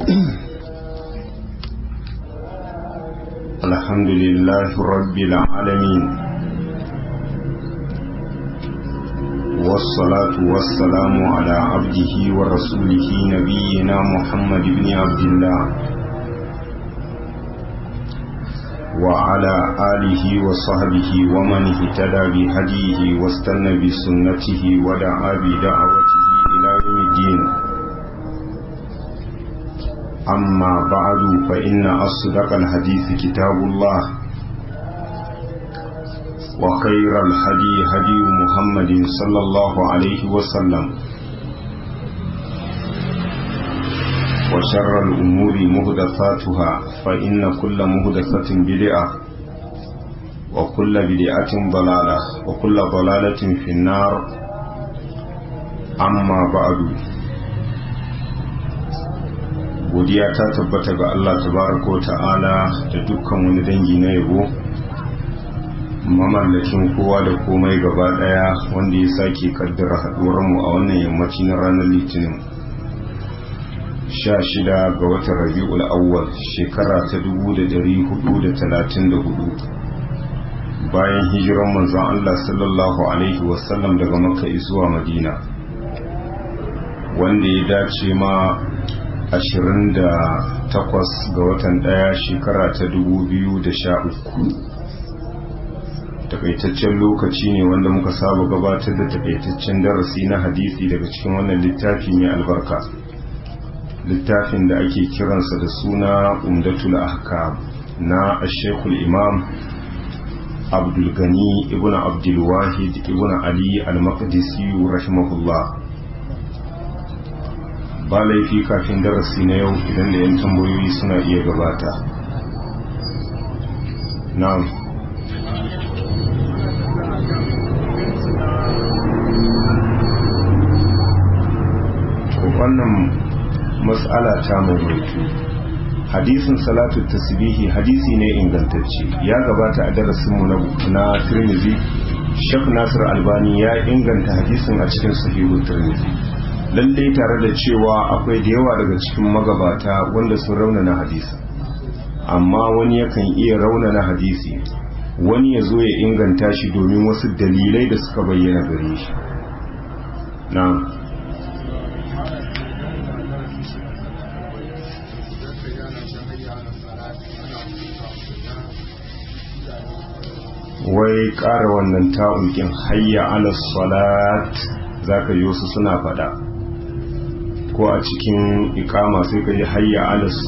الحمد لله رب العالمين والصلاة والسلام على عبده ورسوله نبينا محمد بن عبد الله وعلى آله وصحبه ومن اهتدى بهديه واستنى بسنته ودعا بدعوته إلى يوم الدين أما بعد فإن أصدق الحديث كتاب الله وخير الهدي هدي محمد صلى الله عليه وسلم وشر الأمور مهدثاتها فإن كل مهدثة بدعة وكل بدعة ضلالة وكل ضلالة في النار أما بعد godiya ta tabbata ga Allah tabaraka wa ta'ala da dukkan wani dangi na yabo mamallakin kowa da komai gaba daya wanda ya sake kaddara haduwar mu a wannan yammaci na ranar litinin 16 ga watan rabi'ul awwal shekara ta 1434 bayan hijiran manzon Allah sallallahu alaihi wasallam daga makka zuwa madina wanda ya dace ma 28 ga watan daya shekara ta 2013 takaitaccen lokaci ne wanda muka saba gabatar da takaitaccen darasi na hadisi daga cikin wannan littafi mai albarka littafin da ake kiransa da suna umdatul ahkam na ashekul imam abdulgani ibn abdulwahid ibn ali al-maqdisi rahimahullah ba laifi kafin darasi na yau idan da 'yan tambayoyi suna iya gabata na'am wannan matsala ta mai hadisin salatu tasbihi hadisi ne ingantacce ya gabata a darasinmu na tirmizi shek nasir albani ya inganta hadisin a cikin sahihu tirmizi lalle tare da cewa akwai da yawa daga cikin magabata wanda sun raunana hadisi amma wani yakan iya raunana hadisi wani ya zo ya inganta shi domin wasu dalilai da suka bayyana gare shi na wai ƙara wannan ta'ulkin hayya ala salat za ka yi wasu suna faɗa ko a cikin ikama sai ka yi hayya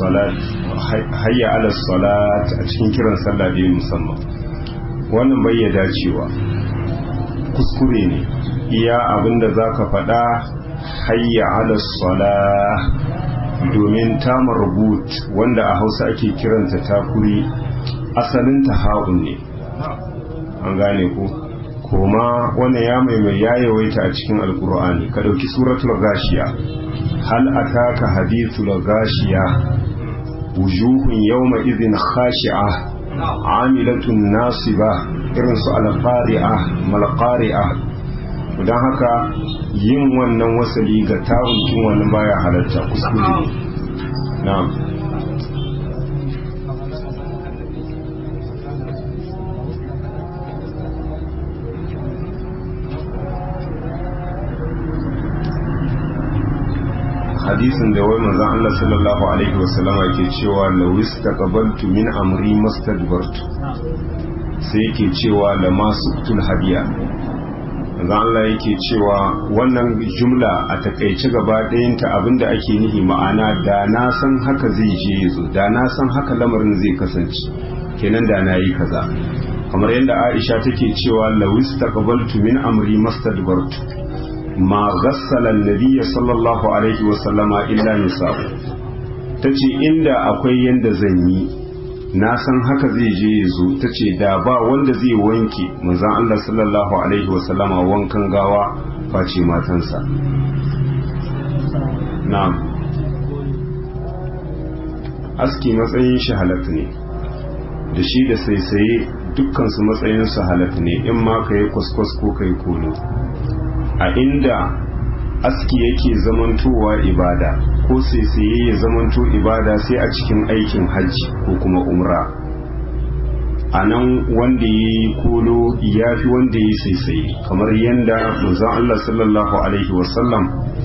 ala salat a cikin kiran sallah da musamman wannan bai ya dacewa kuskure ne iya abinda za ka faɗa hayya ala salat domin tamar rubut wanda a hausa ake kiranta takuri asalinta ha'un ne an gane ku koma wannan ya maimai ya yawaita a cikin alkur'ani ka ɗauki suratul gashiya hal ataka hadithul gashiya wujuhun yawma idhin khashi'a amilatun nasiba irin su alqari'a malqari'a don haka yin wannan wasali ga tawunkin wannan baya halatta kuskure na'am hadisin da wai manzon Allah sallallahu alaihi wasallam yake cewa lawis taqabaltu min amri mastadbartu sai yake cewa la masuktul hadiya manzon Allah yake cewa wannan jumla a takaice gaba ɗayanta abinda ake nihi ma'ana da na san haka zai je yazo da na san haka lamarin zai kasance kenan da na yi kaza kamar yadda Aisha take cewa lawis taqabaltu min amri mastadbartu ma ghassala nabiyya sallallahu alaihi wasallama illa nisa'u tace inda akwai yanda zan yi na san haka zai je ya zo tace da ba wanda zai wanke manzon Allah sallallahu alaihi wasallama wankan gawa face matansa na'am aski matsayin shi halak ne da shi da saisaye dukkan su matsayin su halak ne in ma kai kwaskwas ko kai kono a inda aski yake zamantowa ibada ko saisaye ya zamanto ibada sai a cikin aikin hajji ko kuma umra a nan wanda ya yi kolo ya fi wanda ya yi saisaye kamar yadda manzon Allah sallallahu alaihi wasallam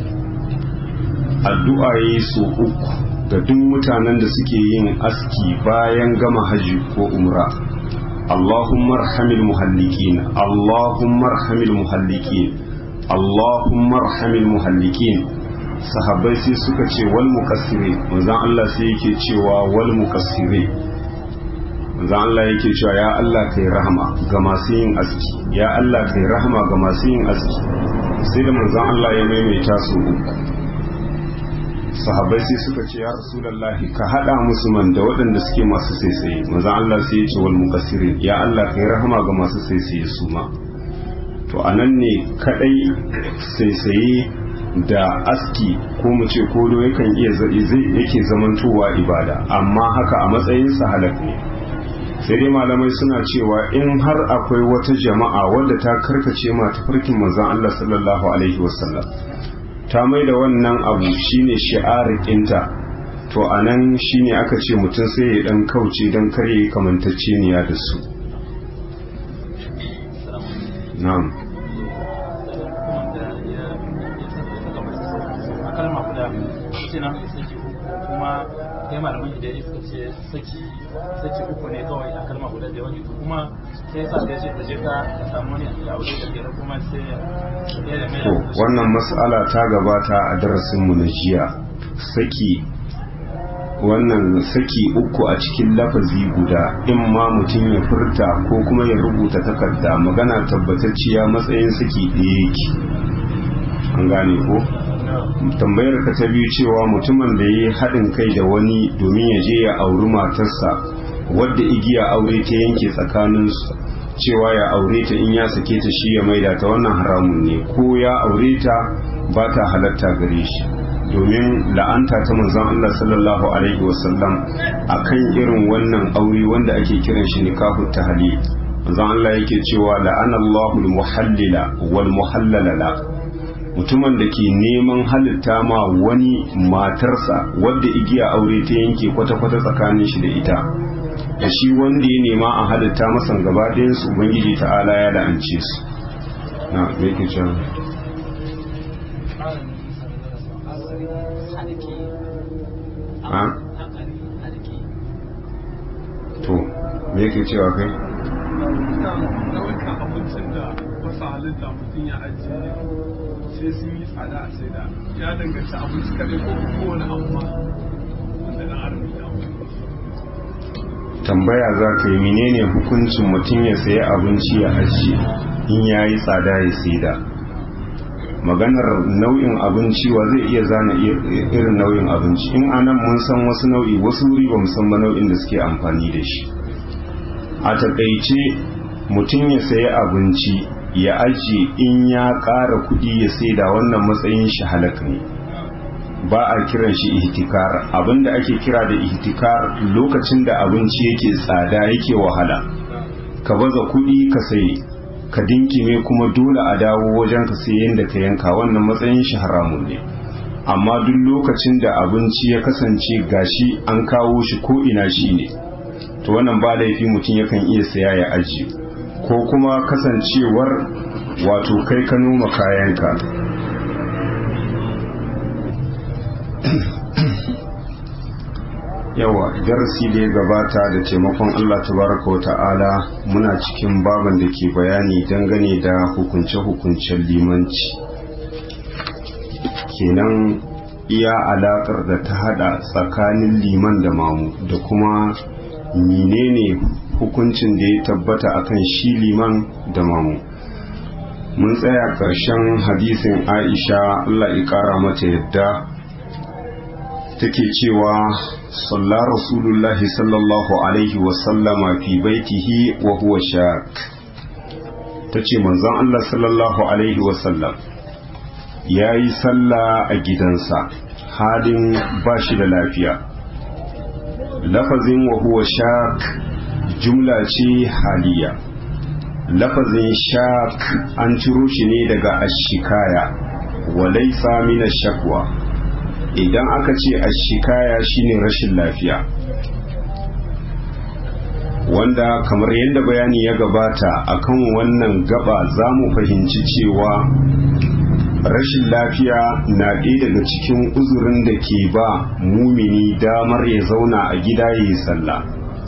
addu'a ya yi so uku ga duk mutanen da suke yin aski bayan gama hajji ko umra Allahumma arhamil muhallikin Allahumma arhamil muhallikin Allahumma arhamil muhallikin sahabbai sai suka ce wal mukassire manzon Allah sai yake cewa wal mukassire manzon Allah yake cewa ya Allah kai rahama ga masu yin aski ya Allah kai rahama ga masu yin aski sai da manzon Allah ya maimaita su uku sahabbai sai suka ce ya rasulullahi ka hada musu man da waɗanda suke masu saisaye manzon Allah sai ya ce wal mukassirin ya Allah kai rahama ga masu saisaye su ma to anan ne kadai saisaye da aski ko mu ce kodo yakan iya zai yake zamantowa ibada amma haka a matsayin sa halak ne sai dai malamai suna cewa in har akwai wata jama'a wadda ta karkace ma tafarkin manzon Allah sallallahu alaihi wasallam ta mai da wannan abu shine shi'arin ɗinta to a nan shine aka ce mutum sai ya ɗan kauce don kare kamantacceniya da su na'am kuma kai malamin da ya suka ce saki saki uku ne kawai a kalma guda da wani kuma sai sa da ce ta je ka samu wani ya aure da kira kuma sai ya da mai to wannan mas'ala ta gabata a darasin mu na jiya saki wannan saki uku a cikin lafazi guda in ma mutum ya furta ko kuma ya rubuta takarda magana tabbatacciya matsayin saki ɗaya yake an gane ko tambayar ka ta biyu cewa mutumin da ya yi haɗin kai da wani domin ya je ya auri matarsa wadda igiya aure ta yanke tsakaninsu cewa ya aure ta in ya sake ta shi ya maida ta wannan haramun ne ko ya aure ta ba ta halatta gare shi domin la'anta ta manzon Allah sallallahu alaihi wasallam akan irin wannan aure wanda ake kiran shi nikahu tahlil manzon Allah yake cewa la'anallahu al-muhallila wal muhallala mutumin da ke neman halitta ma wani matarsa wadda igiya aure ta yanke kwata-kwata tsakanin shi da ita da shi wanda ya nema a halitta masan gaba su ubangiji ta'ala ya la'ance su na me ke cewa ha to me ke cewa kai nau'ikan abincin da wasu halitta mutum ya ajiye sai sun yi tsada a sai da ya danganci abinci kadai ko kowane abu ma wanda na armi ya tambaya za ka yi menene hukuncin mutum ya sayi abinci ya ajiye in ya yi tsada ya saida maganar nau'in abinci wa zai iya zana irin nau'in abinci in anan mun san wasu nau'i wasu wuri ba san ba nau'in da suke amfani da shi a takaice mutum ya sayi abinci ya ajiye in ya ƙara kuɗi ya saida wannan matsayin shi halak ne ba a kiran shi ihtikar abinda ake kira da ihtikar lokacin da abinci yake tsada yake wahala ka baza kuɗi ka sayi ka dinkime kuma dole a dawo wajen ka sai yadda ka yanka wannan matsayin shi haramun ne amma duk lokacin da abinci ya kasance gashi an kawo shi ko ina shi ne to wannan ba laifi mutum yakan iya saya ya ajiye ko kuma kasancewar wato kai ka noma kayanka yawa darasi da ya gabata da taimakon Allah tabaraka wa ta'ala muna cikin baban da ke bayani dangane da hukunce-hukuncen limanci kenan iya alakar da ta hada tsakanin liman da mamu da kuma menene hukuncin da ya tabbata akan shi liman da mamu mun tsaya ƙarshen hadisin aisha Allah ya ƙara mata yadda take cewa صلى رسول الله صلى الله عليه وسلم في بيته وهو شاك tace manzon Allah sallallahu alaihi wasallam ya yi sallah a gidansa halin ba shi da lafiya lafazin wa huwa shak jumla ce haliya lafazin shak an ciro shi ne daga ashikaya wa laysa min shakwa idan aka ce ashikaya shine rashin lafiya wanda kamar yadda bayani ya gabata akan wannan gaba za mu fahimci cewa rashin lafiya na ɗaya daga cikin uzurin da ke ba mumini damar ya zauna a gida ya yi sallah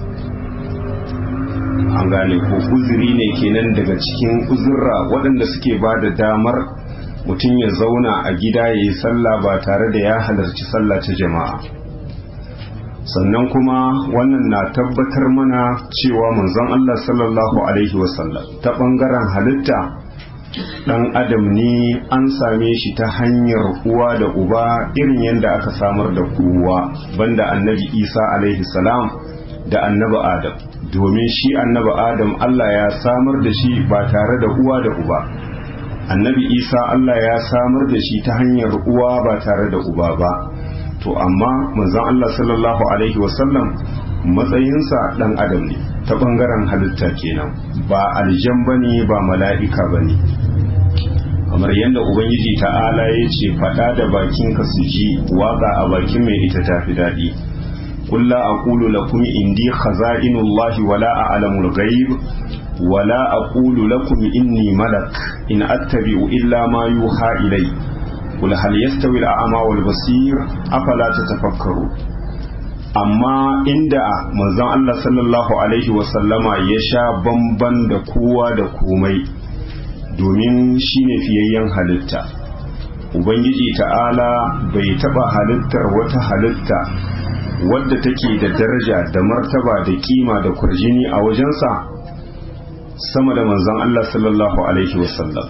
an gane ko uzuri ne kenan daga cikin uzurra waɗanda suke ba da damar mutum ya zauna a gida ya yi sallah ba tare da ya halarci sallah ta jama'a sannan kuma wannan na tabbatar mana cewa manzon Allah sallallahu alaihi wasallam ta ɓangaren halitta ɗan adam ne an same shi ta hanyar uwa da uba irin yadda aka samar da kowa banda annabi isa alaihi salam da annabi adam domin shi annabi adam Allah ya samar da shi ba tare da uwa da uba annabi isa Allah ya samar da shi ta hanyar uwa ba tare da uba ba to amma manzon Allah sallallahu alaihi wasallam matsayinsa dan adam ne ta bangaren halitta kenan ba aljan bane ba mala'ika bane kamar yadda ubangiji ta'ala ya ce faɗa da bakinka su ji waka a bakin mai ita tafi daɗi قل لا أقول لكم إني خزائن الله ولا أعلم الغيب ولا أقول لكم إني ملك إن أتبع إلا ما يوحى إلي قل هل يستوي الأعمى والبصير أفلا تتفكروا amma inda manzon Allah sallallahu alaihi wasallama ya sha bamban da kowa da komai domin shine fiyayyen halitta ubangiji ta'ala bai taba halittar wata halitta wadda take da daraja da martaba da kima da kurjini a wajensa sama da manzon Allah sallallahu alaihi wasallam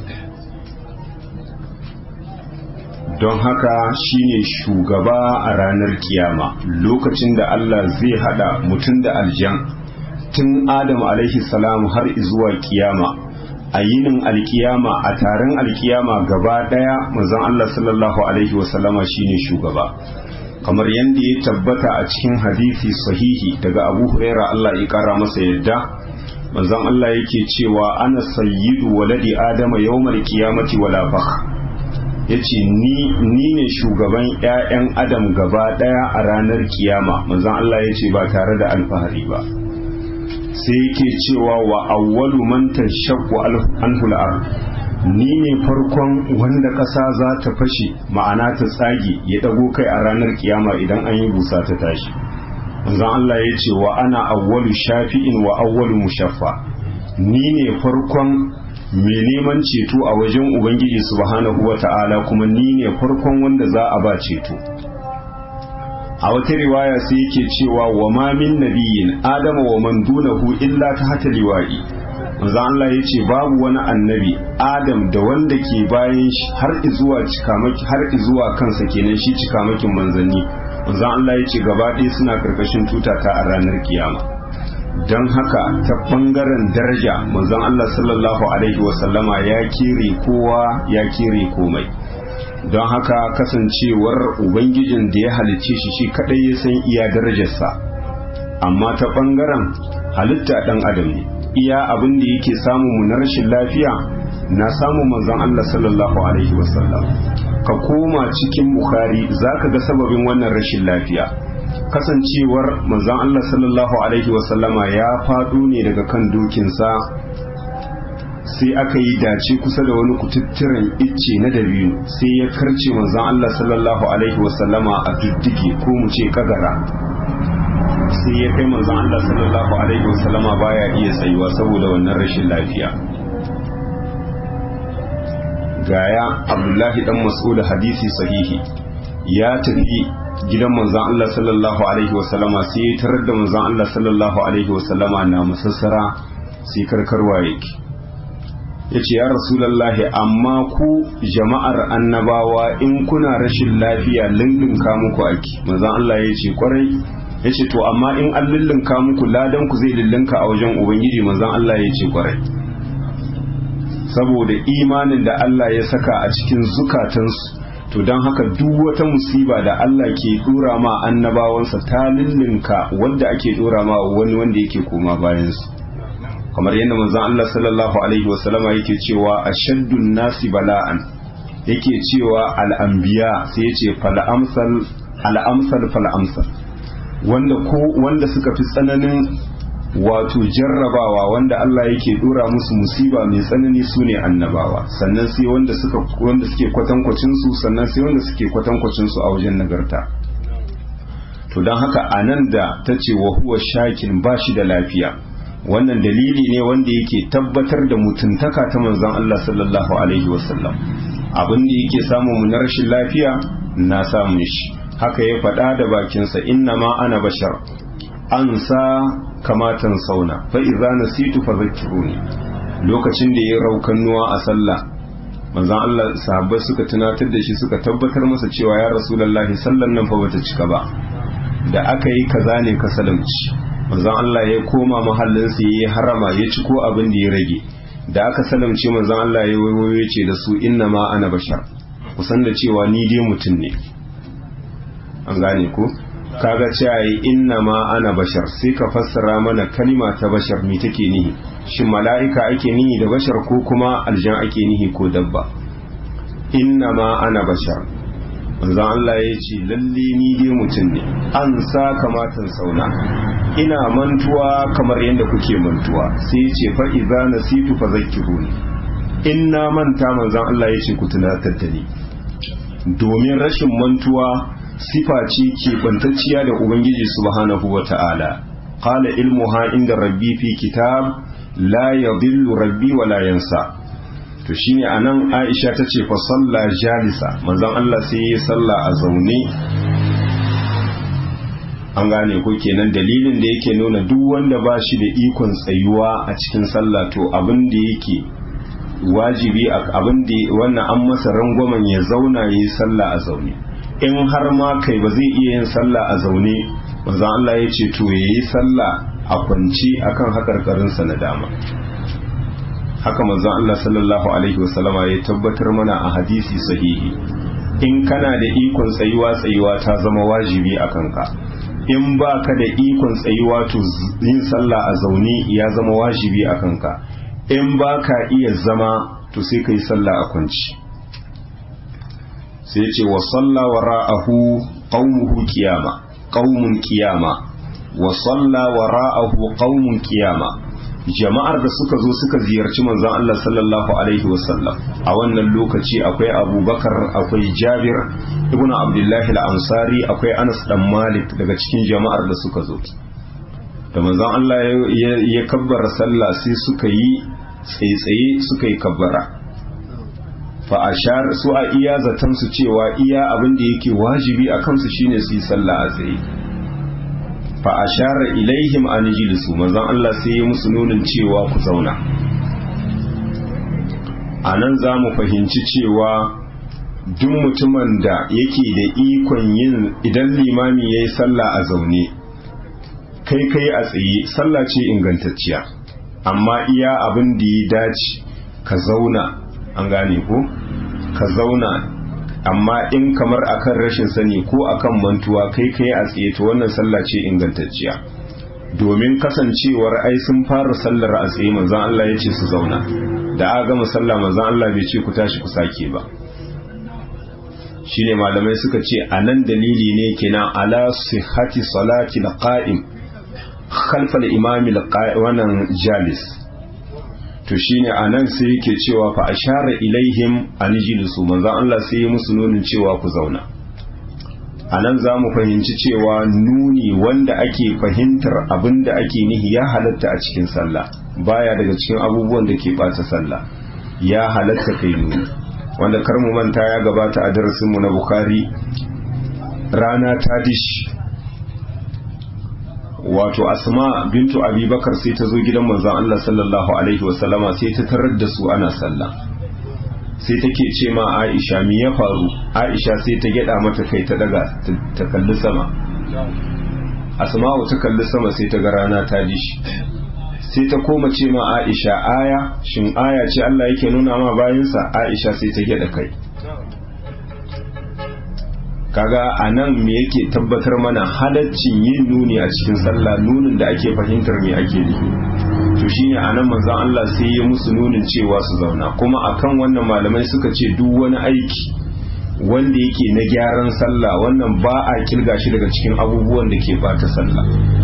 don haka shine shugaba a ranar kiyama lokacin da Allah zai hada mutum da aljan tun Adam alaihi salam har zuwa kiyama a yinin alkiyama a taron alkiyama gaba daya manzon Allah sallallahu alaihi wasallama shine shugaba kamar yadda ya tabbata a cikin hadisi sahihi daga Abu Huraira Allah ya kara masa yadda manzon Allah yake cewa ana sayyidu waladi adama yawmal qiyamati wala fakh yace ni ni ne shugaban ƴaƴan adam gaba daya a ranar kiyama manzon Allah yace ba tare da alfahari ba sai yake cewa wa awwalu man tashaqqu anhu al-ard ni ne farkon wanda ƙasa za ta fashe ma'ana ta tsage ya ɗago kai a ranar kiyama idan an yi busa ta tashi manzon Allah ya ce wa ana awwalu shafi'in wa awwalu mushaffa ni ne farkon mai neman ceto a wajen ubangiji subhanahu wa ta'ala kuma ni ne farkon wanda za a ba ceto a wata riwaya sai yake cewa wa ma min nabiyyin adama wa man dunahu illa ta hata liwa'i manzo Allah ya ce babu wani annabi Adam da wanda ke bayan shi har zuwa cikamaki har zuwa kansa kenan shi cikamakin manzanni manzo Allah ya ce gaba ɗaya suna karkashin tutata a ranar kiyama don haka ta bangaren daraja manzon Allah sallallahu alaihi wasallama ya kere kowa ya kere komai don haka kasancewar ubangijin da ya halicce shi shi kadai ya san iya darajarsa amma ta bangaren halitta dan adam ne iya abin da yake samu mu na rashin lafiya na samu manzon Allah sallallahu alaihi wasallam ka koma cikin bukhari zaka ga sababin wannan rashin lafiya kasancewar manzon Allah sallallahu alaihi wasallama ya faɗo ne daga kan dokinsa sai aka yi dace kusa da wani kututturen icce na dabino sai ya karce manzon Allah sallallahu alaihi wasallama a duddige ko mu ce kagara sai ya kai manzon Allah sallallahu alaihi wasallama baya iya tsayuwa saboda wannan rashin lafiya gaya Abdullahi dan Mas'ud hadisi sahihi ya tafi gidan manzon Allah sallallahu alaihi wasallama sai ya tarar da manzon Allah sallallahu alaihi wasallama na musassara sai karkarwa yake ya ce ya rasulallahi amma ku jama'ar annabawa in kuna rashin lafiya lullunka muku ake manzon Allah ya ce kwarai ya ce to amma in an lullunka muku ladan ku zai lullunka a wajen ubangiji manzon Allah ya ce kwarai saboda imanin da Allah ya saka a cikin zukatansu to don haka duk wata musiba da Allah ke dora ma annabawansa ta lullunka wanda ake dora ma wani wanda yake koma bayansu kamar yadda manzon Allah sallallahu alaihi wasallama yake cewa ashaddun nasi bala'an yake cewa al'ambiya sai ya ce fal'amsal al'amsal fal'amsal wanda ko wanda suka fi tsananin wato jarrabawa wanda Allah yake dora musu musiba mai tsanani su ne annabawa sannan sai wanda suka wanda suke kwatankwacin su sannan sai wanda suke kwatankwacin su a wajen nagarta to don haka anan da ta ce wa huwa shakin ba shi da lafiya wannan dalili ne wanda yake tabbatar da mutuntaka ta manzon Allah sallallahu alaihi wasallam abin da yake samu mu na rashin lafiya na samun shi haka ya faɗa da bakinsa inna ma ana bashar an sa kamatan sauna fa idza nasitu fa zakkiruni lokacin da ya raukan nuwa a sallah manzon Allah sahabbai suka tunatar da shi suka tabbatar masa cewa ya rasulullahi sallan nan fa bata cika ba da aka yi kaza ne ka salamci manzon Allah ya koma mahallinsa ya yi harama ya ci ko abin da ya rage da aka salamce manzon Allah ya wayo ce da su inna ma ana bashar kusan da cewa ni dai mutum ne an gane ko kaga cewa inna ma ana bashar sai ka fassara mana kalima ta bashar me take nihi shin mala'ika ake nihi da bashar ko kuma aljan ake nihi ko dabba inna ma ana bashar manzon Allah ya ce lalle ni dai mutum ne an sa kamatan sauna ina mantuwa kamar yadda kuke mantuwa sai ya ce fa idza nasitu fa zakkiruni in na manta manzon Allah ya ce ku tunatar da ni domin rashin mantuwa sifa ce ke bantacciya da ubangiji subhanahu wata'ala qala ilmuha inda rabbi fi kitab la yadhillu rabbi wa la yansa to shine anan Aisha ta ce fa salla jalisa manzon Allah sai ya salla a zaune an gane ko kenan dalilin da yake nuna duk wanda ba shi da ikon tsayuwa a cikin sallah to abin da yake wajibi abin da wannan an masa rangwamen ya zauna ya yi sallah a zaune in har ma kai ba zai iya yin sallah a zaune manzon Allah ya ce to ya yi sallah a kwanci akan hakarkarinsa na dama haka manzon Allah sallallahu alaihi wasallama ya tabbatar mana a hadisi sahihi in kana da ikon tsayuwa tsayuwa ta zama wajibi a kanka in ba ka da ikon tsayuwa to yin sallah a zaune ya zama wajibi a kanka in ba ka iya zama to sai ka yi sallah a kwanci sai ce wa salla wa ra'ahu qaumuhu qiyama qaumun qiyama wa salla wa ra'ahu qaumun qiyama jama'ar da suka zo suka ziyarci manzon Allah sallallahu alaihi wasallam a wannan lokaci akwai abubakar akwai jabir ibnu abdullahi al-ansari akwai anas dan malik daga cikin jama'ar da suka zo da manzon Allah ya kabbara sallah sai suka yi tsaitsaye suka yi kabbara fa ashar su a iya zaton su cewa iya abin da yake wajibi a kansu shine su yi sallah a tsaye fa ashara ilaihim an jilisu manzon Allah sai ya musu nunin cewa ku zauna a nan za mu fahimci cewa duk mutumin da yake da ikon yin idan limami ya yi sallah a zaune kai kai a tsaye sallah ce ingantacciya amma iya abin da ya dace ka zauna an gane ko ka zauna amma in kamar akan rashin sani ko akan mantuwa kai kai a tsaye to wannan sallah ce ingantacciya domin kasancewar ai sun fara sallar a tsaye manzon Allah ya ce su zauna da aka gama sallah manzon Allah bai ce ku tashi ku sake ba shine malamai suka ce anan dalili ne kenan ala sihhati salati alqa'im khalfa al-imam wannan jalis to shine anan sai yake cewa fa ashara ilaihim an jilisu manzon Allah sai ya musu nunin cewa ku zauna anan za mu fahimci cewa nuni wanda ake fahimtar abinda ake nihi ya halatta a cikin sallah baya daga cikin abubuwan da ke bata sallah ya halatta kai nuni wanda kar mu manta ya gabata a darasin mu na bukhari rana ta dish wato asma bintu abubakar sai ta zo gidan manzon Allah sallallahu alaihi wasallama sai ta tarar da su ana sallah sai take ce ma Aisha me ya faru Aisha sai ta gyada mata kai ta daga ta kalli sama Asma'u ta kalli sama sai ta ga rana ta dishi sai ta koma ce ma Aisha aya shin aya ce Allah yake nuna ma bayansa Aisha sai ta gyada kai kaga a nan me yake tabbatar mana halaccin yin nuni a cikin sallah nunin da ake fahimtar me ake nufi to to shine anan manzon Allah sai ya musu nunin cewa su zauna kuma akan wannan malamai suka ce duk wani aiki wanda yake na gyaran sallah wannan ba a kirga shi daga cikin abubuwan da ke bata sallah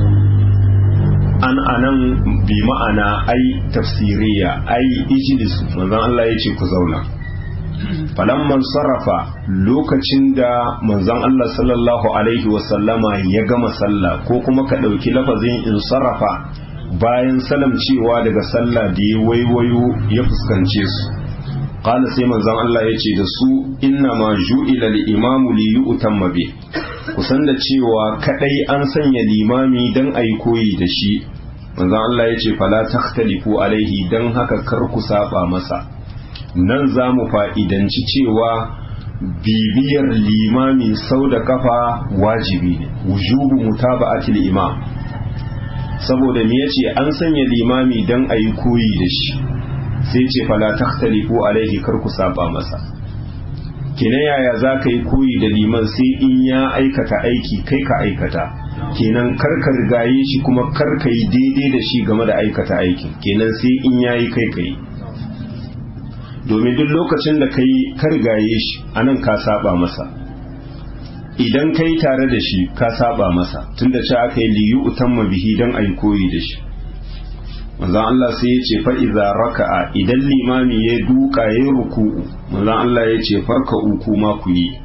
an anan bi ma'ana ai tafsiriya ai ijlis manzon Allah ya ce ku zauna falamman sarrafa lokacin da manzon Allah sallallahu alaihi wasallama ya gama sallah ko kuma ka ɗauki lafazin in sarrafa bayan salam cewa daga sallah da ya waiwayo ya fuskance su qala sai manzon Allah ya ce da su inna ma ju'ila al-imamu li yu'tamma bi kusan da cewa kadai an sanya limami dan ayi koyi da shi manzon Allah ya ce fala takhtalifu alaihi dan haka kar ku saba masa nan za mu fa'idanci cewa bibiyar limami sau da kafa wajibi ne wujubu mutaba'atil imam saboda me yace an sanya limami dan ayi koyi da shi sai ce fala takhtalifu alaihi kar ku saba masa kina yaya za ka yi koyi da liman sai in ya aikata aiki kai ka aikata kenan kar ka rigaye shi kuma kar ka yi daidai da shi game da aikata aikin kenan sai in yayi kai kai domin duk lokacin da kai ka rigaye shi anan ka saba masa idan kai tare da shi ka saba masa tunda ce aka yi liyu utamma bihi dan ayi koyi da shi manzon Allah sai ya ce fa iza raka'a idan limami ya duka ya ruku'u manzon Allah ya ce farka uku ma ku yi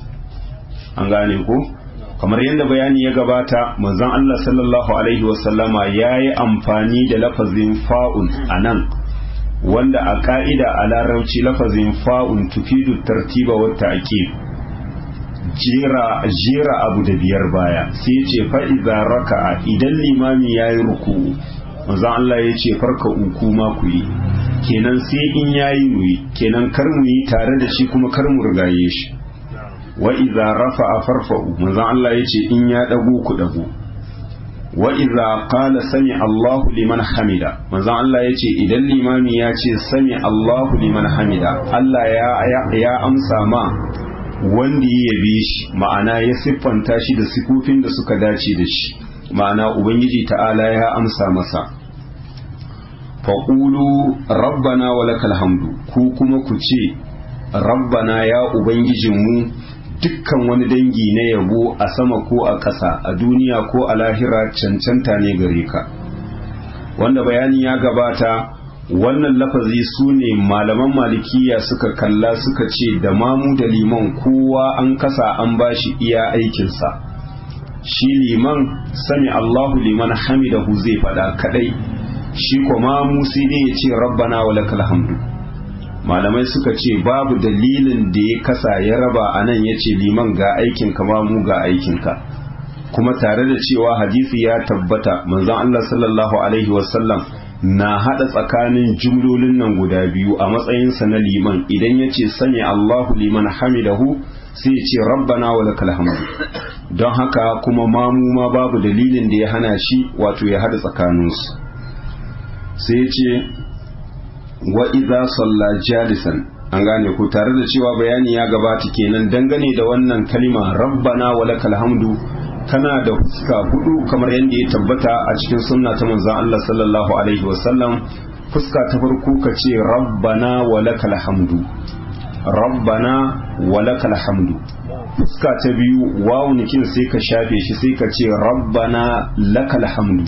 an gane ko kamar yadda bayani ya gabata manzon Allah sallallahu alaihi wasallama yayi amfani da lafazin fa'un anan wanda a ka'ida a larabci lafazin fa'un tufidu tartiba wa ta'qib jera jera abu da biyar baya sai ce fa iza raka'a idan limami yayi ruku'u manzo Allah ya ce farka uku ma ku yi kenan sai in yayi mu yi kenan kar mu yi tare da shi kuma kar mu rigaye shi wa idza rafa'a farfa'u manzo Allah ya ce in ya dago ku dago wa idza qala sami Allahu liman hamida manzo Allah ya ce idan limami ya ce sami Allahu liman hamida Allah ya ya amsa ma wanda ya yabe shi ma'ana ya siffanta shi da sifofin da suka dace da shi ma'ana ubangiji ta'ala ya amsa masa faƙulu rabbana wa lakal hamdu ku kuma ku ce rabbana ya ubangijinmu dukkan wani dangi na yabo a sama ko a ƙasa a duniya ko a lahira cancanta ne gare ka wanda bayani ya gabata wannan lafazi su ne malaman malikiya suka kalla suka ce da mamu da liman kowa an kasa an bashi iya aikinsa shi liman sami Allahu liman hamidahu zai faɗa kadai shi kuma mu sai dai ya ce rabbana wa lakal hamdu malamai suka ce babu dalilin da ya kasa ya raba a nan ya ce liman ga aikin ka ma mu ga aikin ka kuma tare da cewa hadisi ya tabbata manzon Allah sallallahu alaihi wasallam na hada tsakanin jumlolin nan guda biyu a matsayinsa na liman idan ya ce sami Allahu liman hamidahu sai ya ce rabbana wa lakal hamdu don haka kuma mamu ma babu dalilin da ya hana shi wato ya hada tsakaninsu sai ya ce wa idza salla jalisan an gane ku tare da cewa bayani ya gabata kenan dangane da wannan kalima rabbana wa lakal hamdu tana da fuska hudu kamar yadda ya tabbata a cikin sunna ta manzon Allah sallallahu alaihi wasallam fuska ta farko ka ce rabbana wa lakal hamdu rabbana wa lakal hamdu fuska ta biyu wawun kin sai ka shafe shi sai ka ce rabbana lakal hamdu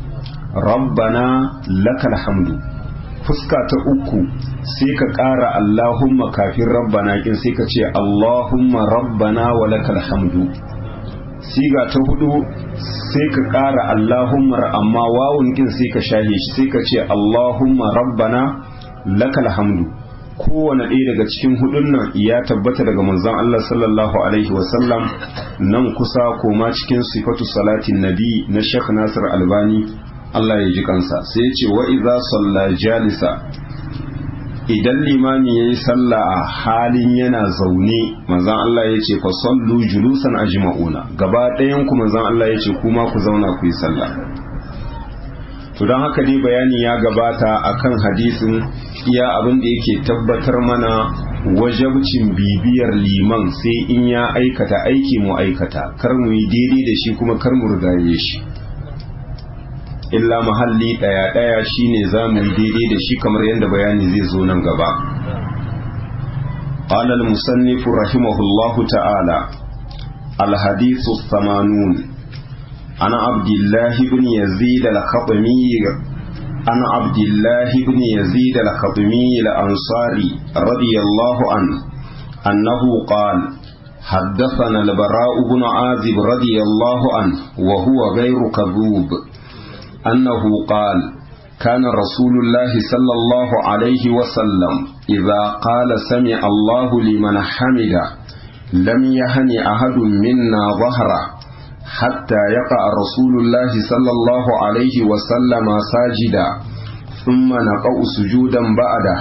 rabbana lakal hamdu fuska ta uku sai ka ƙara allahumma kafin rabbana kin sai ka ce allahumma rabbana wa lakal hamdu siga ta hudu sai ka ƙara allahumma amma wawun kin sai ka shafe shi sai ka ce allahumma rabbana lakal hamdu kowane ɗaya daga cikin hudun nan ya tabbata daga manzon Allah sallallahu alaihi wasallam nan kusa koma cikin sifatu salatin nabi na Sheikh Nasir Albani Allah ya ji kansa sai ya ce wa idza salla jalisa idan limami yayi sallah a halin yana zaune manzon Allah ya ce fa sallu julusan ajma'una gaba ɗayan ku manzon Allah ya ce kuma ku zauna ku yi sallah to don haka dai bayani ya gabata akan hadisin iya abin da yake tabbatar mana wajabcin bibiyar liman sai in ya aikata aiki mu aikata kar mu yi daidai da shi kuma kar mu rigaye shi illa mahalli daya daya shine zamu yi daidai da shi kamar yadda bayani zai zo nan gaba قال المصنف رحمه الله تعالى الحديث الثمانون عن عبد الله بن يزيد الخطمي عن عبد الله بن يزيد الخطمي الأنصاري رضي الله عنه أنه قال حدثنا البراء بن عازب رضي الله عنه وهو غير كذوب أنه قال كان رسول الله صلى الله عليه وسلم إذا قال سمع الله لمن حمده لم يهن أحد منا ظهره حتى يقع رسول الله صلى الله عليه وسلم ساجدا ثم نقع سجودا بعده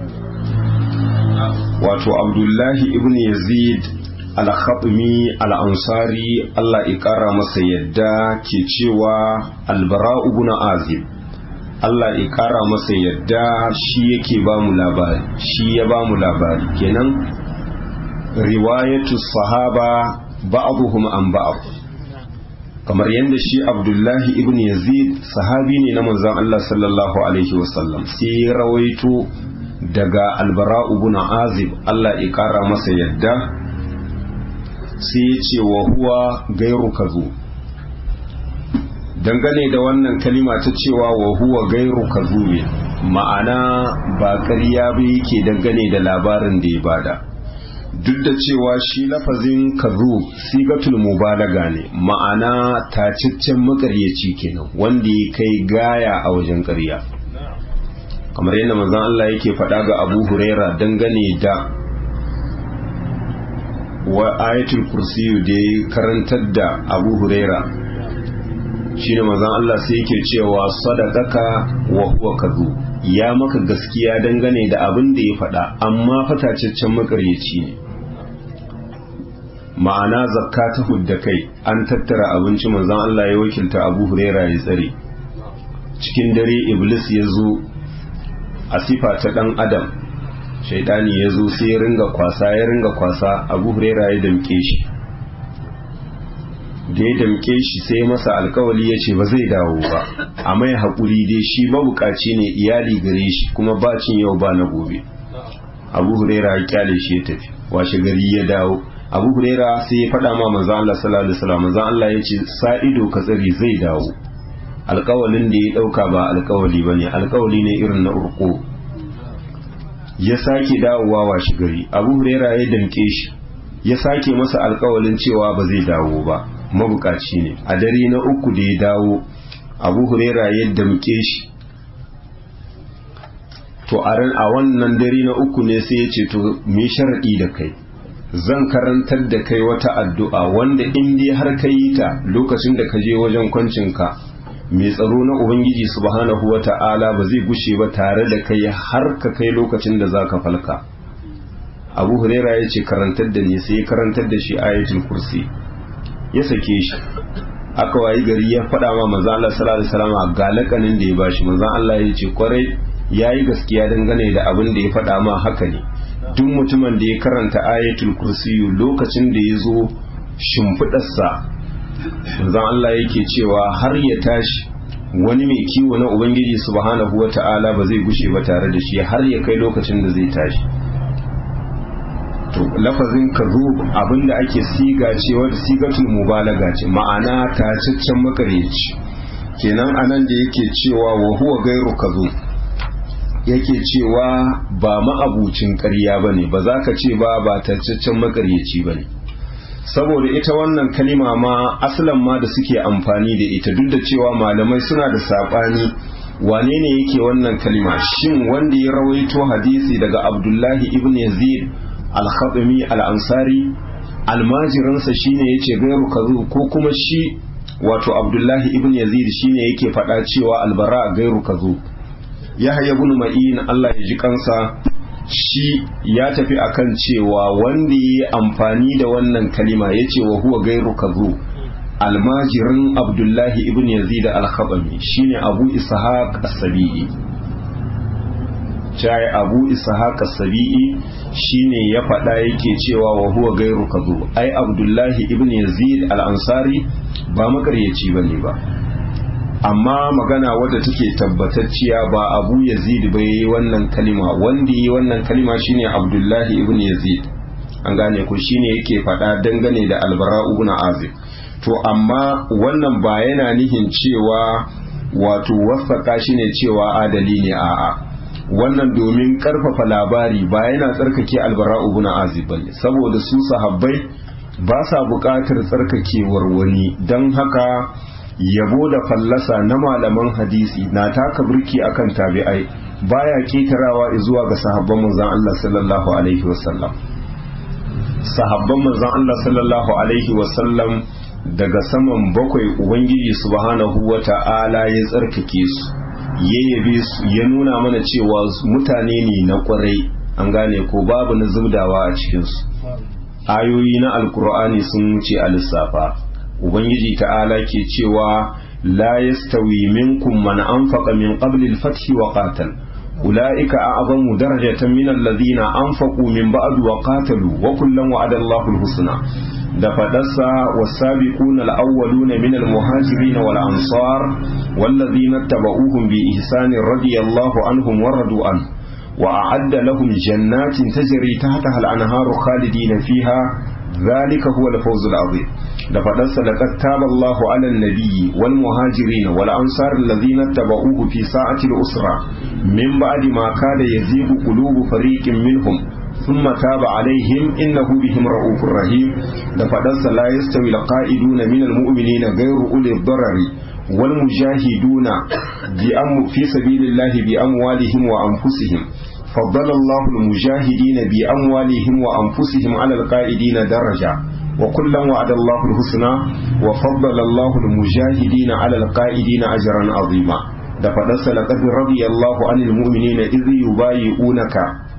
wato abdullahi ibn yazid al-khatmi al-ansari Allah ya kara masa yadda ke cewa albara ibn azib Allah ya kara masa yadda shi yake ba mu labari shi ya ba mu labari kenan riwayatu sahaba ba'dhum an ba'd kamar yadda shi abdullahi ibn yazid sahabi ne na manzon Allah sallallahu alaihi wasallam sai ya rawaito daga albara ibn azib Allah ya kara masa yadda sai ya ce wa huwa gairu kazu dangane da wannan kalima ta cewa wa huwa gairu kazu ne ma'ana ba ƙarya ba yake dangane da labarin da ya bada duk da cewa shi lafazin kazu sigatul mubalaga ne ma'ana taciccen makaryaci kenan wanda ya kai gaya a wajen ƙarya kamar yadda manzon Allah yake faɗa ga Abu Huraira dangane da wa ayatul kursiyu da ya karantar da Abu Huraira shine manzon Allah sai yake cewa sadaqaka wa huwa kadhu ya maka gaskiya dangane da abin da ya faɗa amma fatacaccen makaryaci ne ma'ana zakka ta hudda kai an tattara abinci manzon Allah ya wakilta Abu Huraira ya tsare cikin dare Iblis ya zo a sifa ta dan Adam shaidani ya zo sai ya ringa kwasa ya ringa kwasa Abu Huraira ya damke shi da ya damke shi sai masa alkawali ya ce ba zai dawo ba a mai haƙuri dai shi mabukaci ne iyali gare shi kuma bacin yau ba na gobe Abu Huraira ya kyale shi ya tafi washe gari ya dawo abu huraira sai ya faɗa ma manzan Allah sallallahu alaihi wasallam manzan Allah ya ce sa ido ka tsari zai dawo alƙawalin da ya ɗauka ba alƙawali ba ne alƙawali ne irin na urko ya sake dawowa washe gari abu huraira ya damƙe shi ya sake masa alƙawalin cewa ba zai dawo ba mabukaci ne a dare na uku da ya dawo abu huraira ya damƙe shi to a wannan dare na uku ne sai ya ce to me sharaɗi da kai zan karantar da kai wata addu'a wanda in dai har ka yi ta lokacin da ka je wajen kwancinka mai tsaro na Ubangiji subhanahu wa ta'ala ba zai gushe ba tare da kai har ka kai lokacin da za ka falka. Abu Huraira ya ce karantar da ne sai ya karantar da shi ayatul kursi ya sake shi. Aka wayi gari ya faɗa ma maza Allah sallallahu alaihi wasallam ga lakanin da ya bashi manzon Allah ya ce kwarai yayi gaskiya dangane da abin da ya faɗa ma haka ne. duk mutumin da ya karanta ayatul kursiyu lokacin da ya zo shimfiɗarsa zan Allah yake cewa har ya tashi wani mai kiwo na ubangiji subhanahu wa ta'ala ba zai gushe ba tare da shi har ya kai lokacin da zai tashi to lafazin kazub abinda ake siga cewa da sigatul mubalaga ce ma'ana tacaccen makareci kenan anan da yake cewa wa huwa gairu kazub yake cewa ba ma'abucin ƙarya ba ne ba za ka ce ba ba tacaccen makaryaci ba ne saboda ita wannan kalima ma asalan ma da suke amfani da ita duk da cewa malamai suna da saɓani wane ne yake wannan kalima shin wanda ya rawaito hadisi daga abdullahi ibn yazid al-khatami al-ansari almajiransa shine yace gairu kazu ko kuma shi wato abdullahi ibn yazid shine yake faɗa cewa albara gairu kazu yahya ibn ma'in Allah ya ji kansa shi ya tafi akan cewa wanda yi amfani da wannan kalima yace wa huwa gairu kazu almajirin abdullahi ibn yazid al-khabami shine abu ishaq as-sabi'i cai abu ishaq as-sabi'i shine ya faɗa yake cewa wa huwa gairu kazu ai abdullahi ibn yazid al-ansari ba makaryaci bane ba amma magana wadda take tabbatacciya ba abu yazid ba yi wannan kalima wanda yi wannan kalima shine abdullahi ibn yazid an gane ku shine yake faɗa dangane da albara ibn azib to amma wannan ba yana nihin cewa wato wasaka shine cewa adali ne a'a wannan domin karfafa labari ba yana tsarkake albara ibn azib bane saboda su sahabbai ba sa buƙatar tsarkakewar wani don haka yabo da fallasa na malaman hadisi na taka birki akan tabi'ai baya ketarawa zuwa ga sahabban manzon Allah sallallahu alaihi wasallam sahabban manzon Allah sallallahu alaihi wasallam daga saman bakwai ubangiji subhanahu wata'ala ya tsarkake su ya yabe su ya nuna mana cewa mutane ne na kwarai an gane ko babu na zubdawa a cikinsu ayoyi na alkur'ani sun wuce a lissafa ubangiji ta'ala ke cewa la yastawi minkum man anfaqa min qabli al-fath wa qatal ulaika a'zamu darajatan min alladhina anfaqu min ba'd wa qatalu wa kullan wa'ada Allahu al-husna da fadarsa was-sabiquna al-awwaluna min al-muhajirin wal ansar walladhina tabauhum bi ihsanin radiyallahu anhum wa radu anhu وأعد لهم جنات تجري تحتها الأنهار خالدين فيها ذلك هو الفوز العظيم لقد لقد تاب الله على النبي والمهاجرين والأنصار الذين اتبعوه في ساعة الأسرة من بعد ما كاد يزيغ قلوب فريق منهم ثم تاب عليهم إنه بهم رؤوف رحيم لقد لا يستوي القائدون من المؤمنين غير أولي الضرر والمجاهدون في سبيل الله بأموالهم وأنفسهم فضل الله المجاهدين بأموالهم وأنفسهم على القائدين درجة وكلا وعد الله الحسنى وفضل الله المجاهدين على القائدين أجرا عظيما دفدس لقد رضي الله عن المؤمنين إذ يبايعونك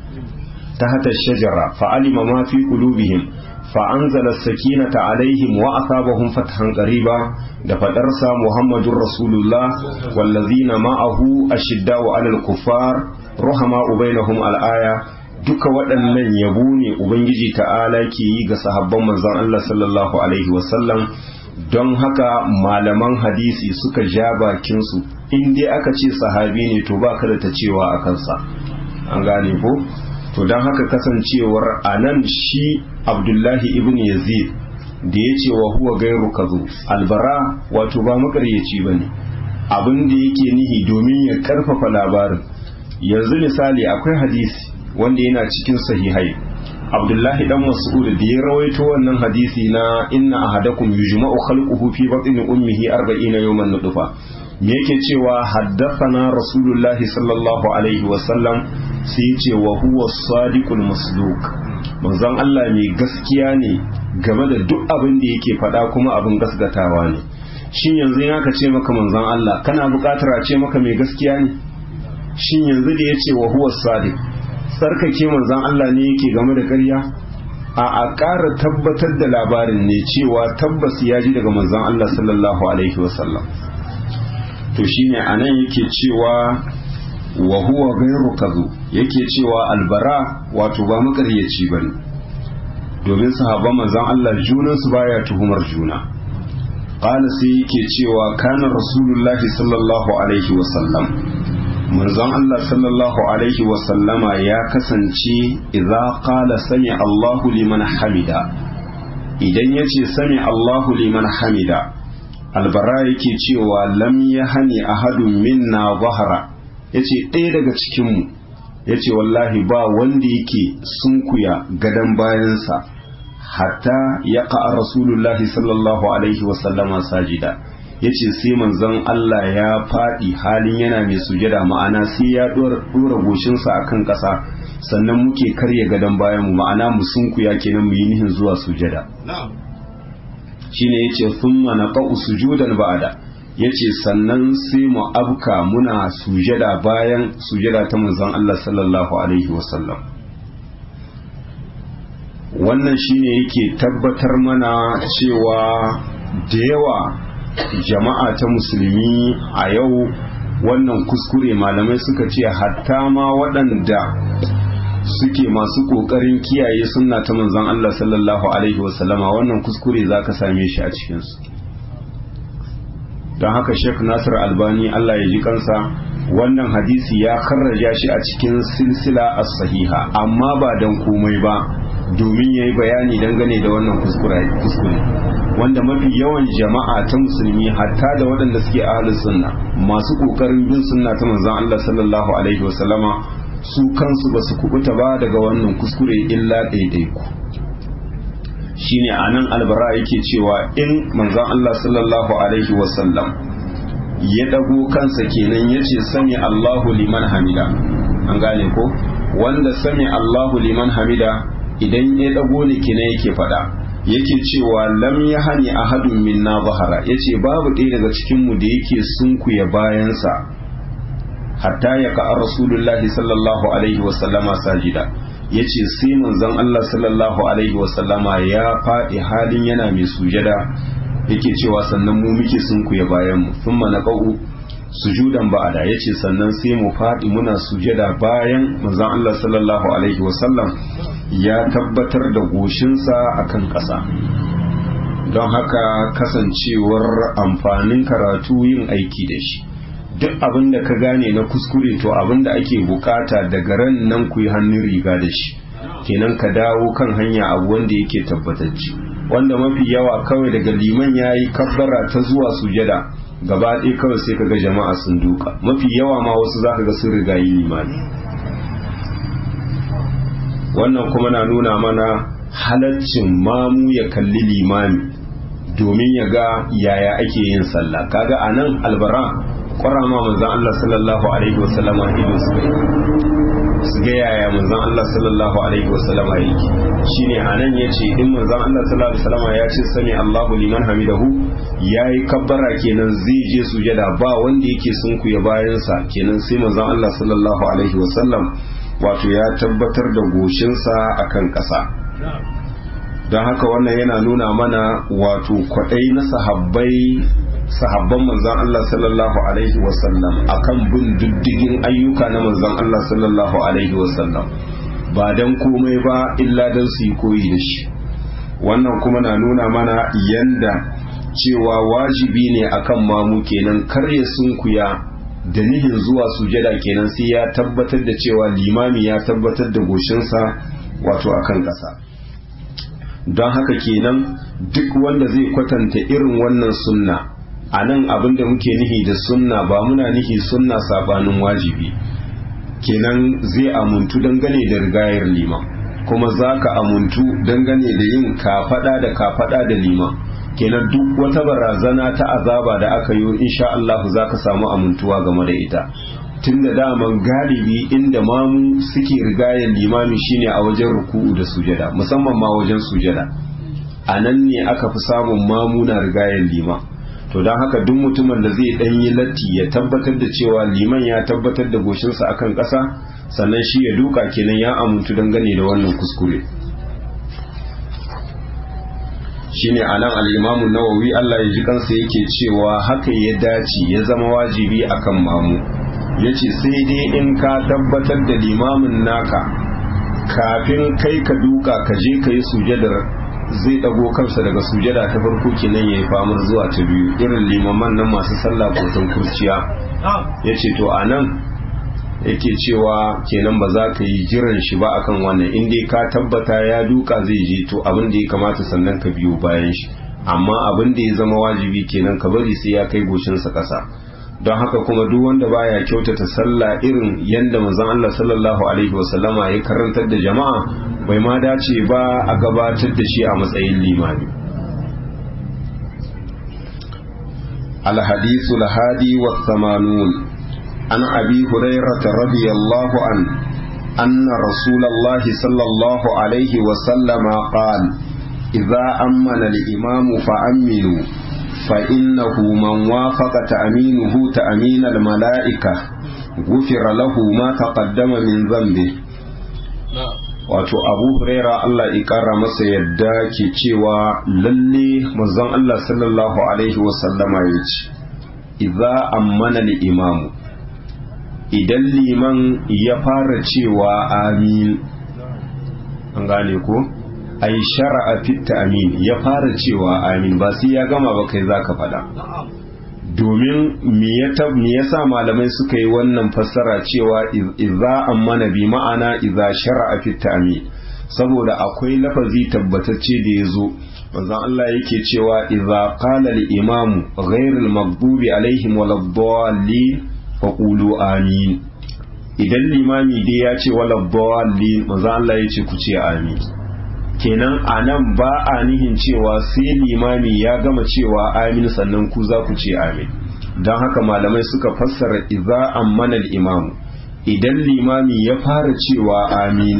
تحت الشجرة فعلم ما في قلوبهم فأنزل السكينة عليهم وأثابهم فتحا قريبا دفدرس محمد رسول الله والذين معه أشداء على الكفار رحماء بينهم الآية duka waɗannan yabo ne Ubangiji ta'ala ke yi ga sahabban manzon Allah sallallahu Alaihi wasallam don haka malaman hadisi suka ja bakinsu in dai aka ce sahabi ne to ba ka da ta cewa a kansa an gane ko? to don haka kasancewar a nan shi abdullahi ibn yazid da ya ce wa huwa gairu kazo albara wato ba makaryaci ba ne abin da yake nihi domin ya karfafa labarin yanzu misali akwai hadisi wanda yana cikin sahihai abdullahi dan mas'ud da ya rawaito wannan hadisi na inna ahadakum yujma'u khalquhu fi batni ummihi 40 yawman nutfa me yake cewa haddathana rasulullahi sallallahu alaihi wasallam sai ce wa huwa sadiqul masduq manzon Allah mai gaskiya ne game da duk abin da yake faɗa kuma abin gaskatawa ne shin yanzu in aka ce maka manzon Allah kana buƙatar a ce maka mai gaskiya ne shin yanzu da yace wa huwa sadiq sarkake manzon Allah ne yake game da ƙarya a a ƙara tabbatar da labarin ne cewa tabbas ya ji daga manzon Allah sallallahu alaihi wasallam to shine anan yake cewa wa huwa gairu kazu yake cewa albara wato ba makaryaci bane domin sahabban manzon Allah junan su baya tuhumar juna qala sai yake cewa kana rasulullahi sallallahu alaihi wa sallam manzon Allah sallallahu alaihi wa sallama ya kasance idza qala sami Allahu liman hamida idan yace sami Allahu liman hamida albara yake cewa lam yahani ahadun minna zahara ya ce ɗaya daga cikinmu ya ce wallahi ba wanda yake sunkuya gadon bayansa hatta ya ka'a rasulullahi sallallahu alaihi wasallama sajida ya ce sai manzon Allah ya faɗi halin yana mai sujada ma'ana sai ya ɗora goshinsa a kan ƙasa sannan muke karya gadon bayanmu ma'ana mu sunkuya kenan mu yi nihin zuwa sujada shine ya ce sun mana ƙa'u sujudan ba'ada ya ce sannan sai mu abka muna sujada bayan sujada ta manzon Allah sallallahu alaihi wasallam wannan shine yake tabbatar mana cewa da yawa jama'a ta musulmi a yau wannan kuskure malamai suka ce hatta ma waɗanda suke masu ƙoƙarin kiyaye sunna ta manzon Allah sallallahu alaihi wasallama wannan kuskure za ka same shi a cikinsu don haka Sheikh Nasir Albani Allah ya ji kansa wannan hadisi ya karraja shi a cikin silsila as-sahiha amma ba dan komai ba domin yayi bayani dangane da wannan kuskure kuskure wanda mafi yawan jama'a ta musulmi hatta da waɗanda suke ahlus sunna masu kokarin bin sunna ta manzon Allah sallallahu alaihi wasallama su kansu ba su kubuta ba daga wannan kuskure illa ɗaiɗaiku shine anan albara yake cewa in manzon Allah sallallahu alaihi wasallam ya dago kansa kenan yace sami Allahu liman hamida an gane ko wanda sami Allahu liman hamida idan ya dago ne kenan yake fada yake cewa lam yahani ahadun minna zahara yace babu ɗaya daga cikin mu da yake sunkuya bayansa hatta ya ka rasulullahi sallallahu alaihi wasallama sajida ya ce sai manzon Allah sallallahu alaihi wasallama ya faɗi halin yana mai sujada yake cewa sannan mu muke sunkuya bayan mu sun mana ƙa'u sujudan ba'ada ya ce sannan sai mu faɗi muna sujada bayan manzon Allah sallallahu alaihi wasallam ya tabbatar da goshinsa akan ƙasa don haka kasancewar amfanin karatu yin aiki da shi duk abin da ka gane na kuskure to abin da ake bukata daga ran nan ku yi hannun riga da shi kenan ka dawo kan hanya abu wanda yake tabbatacce wanda mafi yawa kawai daga liman ya yi kabbara ta zuwa sujada gaba ɗaya kawai sai kaga jama'a sun duka mafi yawa ma wasu za ka ga sun riga yi limani wannan kuma na nuna mana halaccin mamu ya kalli limami domin ya ga yaya ake yin sallah kaga anan albara kwarama manzan Allah sallallahu alaihi wasallama ido su kai su ga yaya manzan Allah sallallahu alaihi wasallama yake shine anan yace in manzan Allah sallallahu alaihi wasallama ya ce sami Allahu liman hamidahu yayi kabbara kenan zai je sujada ba wanda yake sunkuya bayan sa kenan sai manzan Allah sallallahu alaihi wasallam wato ya tabbatar da goshinsa akan ƙasa don haka wannan yana nuna mana wato kwaɗai na sahabbai sahabban manzan Allah sallallahu alaihi wasallam akan bin diddigin ayyuka na manzan Allah sallallahu alaihi wasallam ba dan komai ba illa dan su yi koyi da shi wannan kuma na nuna mana yanda cewa wajibi ne akan mamu kenan kar ya sunkuya da nihin zuwa sujada kenan sai ya tabbatar da cewa limami ya tabbatar da goshinsa wato akan ƙasa don haka kenan duk wanda zai kwatanta irin wannan sunna a nan abin da muke nihi da sunna ba muna nihi sunna sabanin wajibi kenan zai amuntu dangane da rigayar liman kuma za ka amuntu dangane da yin kafada da kafada da liman kenan duk wata barazana ta azaba da aka yi insha Allah za ka samu amintuwa game da ita tun da daman galibi inda mamu suke rigayar limami shine a wajen ruku'u da sujada musamman ma wajen sujada a nan ne aka fi samun mamu na rigayar liman to don haka duk mutumin da zai dan yi latti ya tabbatar da cewa liman ya tabbatar da goshinsa akan ƙasa sannan shi ya duka kenan ya amuntu dangane da wannan kuskure shine anan al-Imam nawawi Allah ya ji kansa yake cewa haka ya dace ya zama wajibi akan mamu yace sai dai in ka tabbatar da limamin naka kafin kai ka duka ka je ka yi sujadar zai dago kansa daga sujada ta farko kenan yayi famar zuwa ta biyu irin limaman nan masu sallah kotan kurciya yace to anan yake cewa kenan ba za ka yi jiran shi ba akan wannan in dai ka tabbata ya duka zai je to abin da ya kamata sannan ka biyo bayan shi amma abin da ya zama wajibi kenan ka bari sai ya kai goshinsa ƙasa don haka kuma duk wanda baya kyautata sallah irin yadda manzon Allah sallallahu alaihi wasallama ya karantar da jama'a bai ma dace ba a gabatar da shi a matsayin limami الحديث الهادي والثمانون عن أبي هريرة رضي الله عنه أن رسول الله صلى الله عليه وسلم قال إذا أمن الإمام فأمنوا فإنه من وافق تأمينه تأمين الملائكة غفر له ما تقدم من ذنبه wato abu huraira Allah ƙara masa yadda ke cewa lalle manzon Allah sallallahu alaihi wasallama ya ce idza ammana imamu idan liman ya fara cewa amin an gane ko ai shara'a fit amin ya fara cewa amin ba sai ya gama ba kai zaka faɗa domin me yasa malamai suka yi wannan fassara cewa idza ammana bi ma'ana idza shar'a fi ta'min saboda akwai lafazi tabbatacce da yazo manzon Allah yake cewa idza qala al-imam ghayr al-maghdubi alaihim waladdallin faqulu amin idan limami dai ya ce waladdallin manzon Allah yace ku ce amin kenan a nan ba a nihin cewa sai limami ya gama cewa amin sannan ku za ku ce amin don haka malamai suka fassara iza ammana imamu idan limami ya fara cewa amin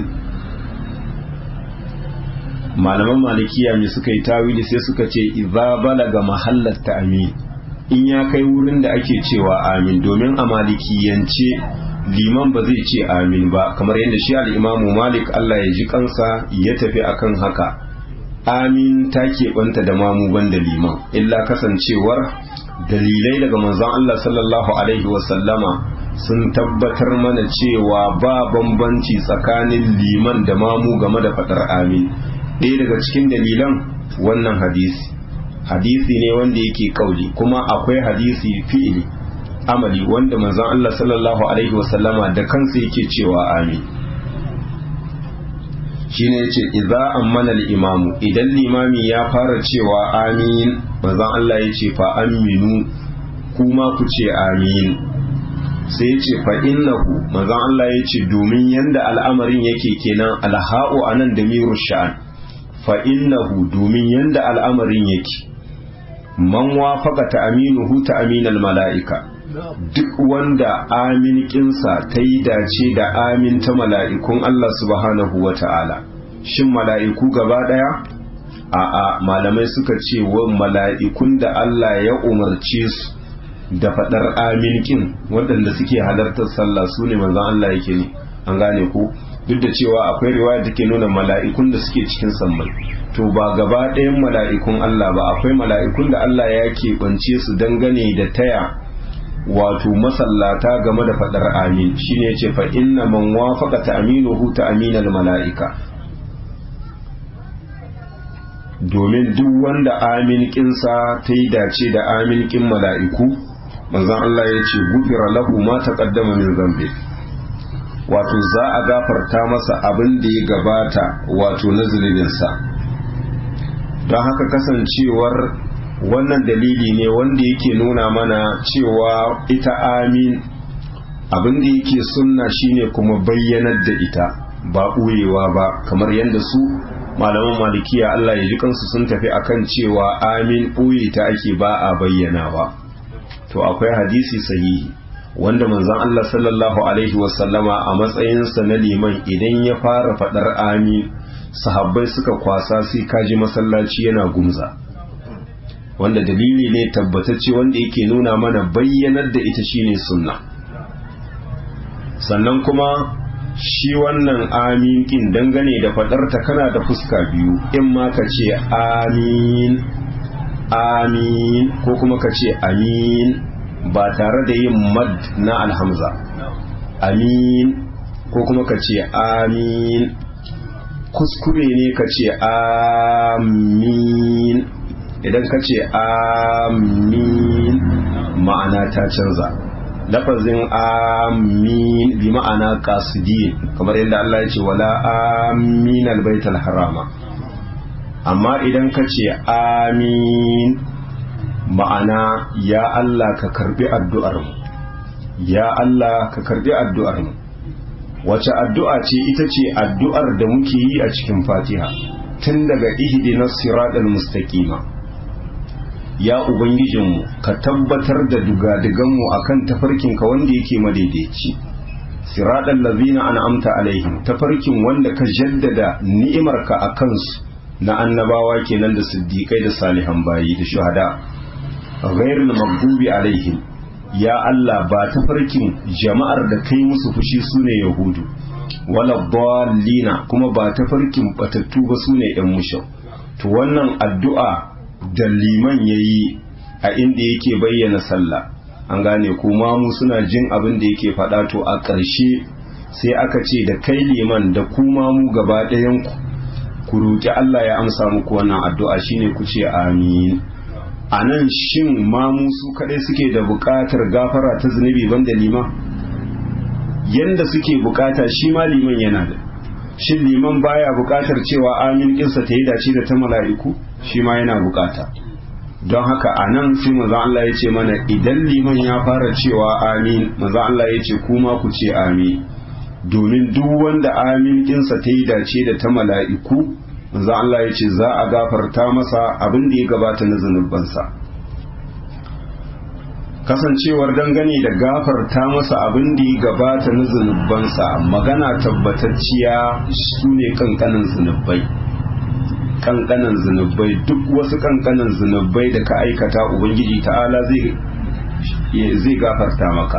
malaman malikiya ne suka yi tawili sai suka ce iza balaga mahallar ta amin in ya kai wurin da ake cewa amin domin a malikiyance liman ba zai ce amin ba kamar yadda shi al'imamu malik Allah ya ji kansa ya tafi akan haka amin ta keɓanta da mamu banda liman illa kasancewar dalilai daga manzon Allah sallallahu alaihi wasallama sun tabbatar mana cewa ba bambanci tsakanin liman da mamu game da faɗar amin ɗaya daga cikin dalilan wannan hadisi hadisi ne wanda yake kauli kuma akwai hadisi fi'ili amali wanda manzon Allah sallallahu alaihi wasallama da kansa yake cewa amin shine yace idza ammana al-imamu idan limami ya fara cewa amin manzon Allah yace fa aminu kuma ku ce amin sai yace fa innahu manzon Allah yace domin yanda al'amarin yake kenan alha'u anan da miru sha'an fa innahu domin yanda al'amarin yake man wafaqa ta aminuhu ta aminal mala'ika duk wanda amin kinsa ta yi dace da amin ta mala'ikun Allah subhanahu wa ta'ala shin mala'iku gaba ɗaya a'a malamai suka ce wa mala'ikun da Allah ya umarce su da faɗar amin kin waɗanda suke halartar sallah su ne manzan Allah yake ne an gane ku duk da cewa akwai riwaya da ke nuna mala'ikun da suke cikin sammai to ba gaba ɗayan mala'ikun Allah ba akwai mala'ikun da Allah ya keɓance su dangane da taya wato masallata game da faɗar amin shine yace fa inna man wafaqa ta'minuhu ta'minal mala'ika domin duk wanda amin kinsa ta yi dace da amin kin mala'iku manzon Allah ya ce gufira lahu ma taqaddama min zambi wato za a gafarta masa abin da ya gabata wato na zunubinsa don haka kasancewar wannan dalili ne wanda yake nuna mana cewa ita amin abin da yake sunna shine kuma bayyanar da ita ba ɓoyewa ba kamar yadda su malaman malikiya Allah ya ji kansu sun tafi akan cewa amin ɓoye ta ake ba a bayyanawa to akwai hadisi sahihi wanda manzon Allah sallallahu alaihi wasallama a matsayinsa na liman idan ya fara faɗar amin sahabbai suka kwasa sai kaji masallaci yana gumza wanda dalili ne tabbatacce wanda yake nuna mana bayyanar da ita shine sunna sannan kuma shi wannan amin kin dangane da fadarta kana da fuska biyu in ma ka ce amin amin ko kuma ka ce amin ba tare da yin mad na alhamza amin ko kuma ka ce amin kuskure ne ka ce amin idan ka ce amin ma'ana ta canza lafazin amin bi ma'ana qasidin kamar yadda Allah ya ce wala amin albaital harama amma idan ka ce amin ma'ana ya Allah ka karbi addu'ar mu ya Allah ka karbi addu'ar mu wace addu'a ce ita ce addu'ar da muke yi a cikin fatiha tun daga ihdinas siratal mustaqima ya ubangijinmu ka tabbatar da dugadiganmu akan tafarkinka wanda yake madaidaici siratal ladzina an'amta alaihim tafarkin wanda ka jaddada ni'imarka a kansu na annabawa kenan da siddiqai da salihan bayi da shuhada ghairul maghdubi alaihim ya Allah ba tafarkin jama'ar da kai musu fushi sune yahudu wala dallina kuma ba tafarkin batattu ba sune yan mushau to wannan addu'a da liman yayi a inda yake bayyana sallah an gane kuma mu suna jin abin da yake faɗa to a ƙarshe sai aka ce da kai liman da kuma mu gaba ɗayan ku ku roƙi Allah ya amsa muku wannan addu'a shine ku ce amin a nan shin mamu su kaɗai suke da buƙatar gafara ta zunubi banda liman yanda suke buƙata shi ma liman yana da shin liman baya buƙatar cewa amin kinsa ta yi dace da ta mala'iku shi ma yana buƙata don haka a nan sai manzon Allah ya ce mana idan liman ya fara cewa amin manzon Allah ya ce kuma ku ce amin domin duk wanda amin kinsa ta yi dace da ta mala'iku manzon Allah ya ce za a gafarta masa abin da ya gabata na zunubansa kasancewar dangane da gafarta masa abin da ya gabata na zunubansa magana tabbatacciya su ne kankanin zunubai kankanan zunubai duk wasu kankanan zunubai da ka aikata ubangiji ta'ala zai gafarta maka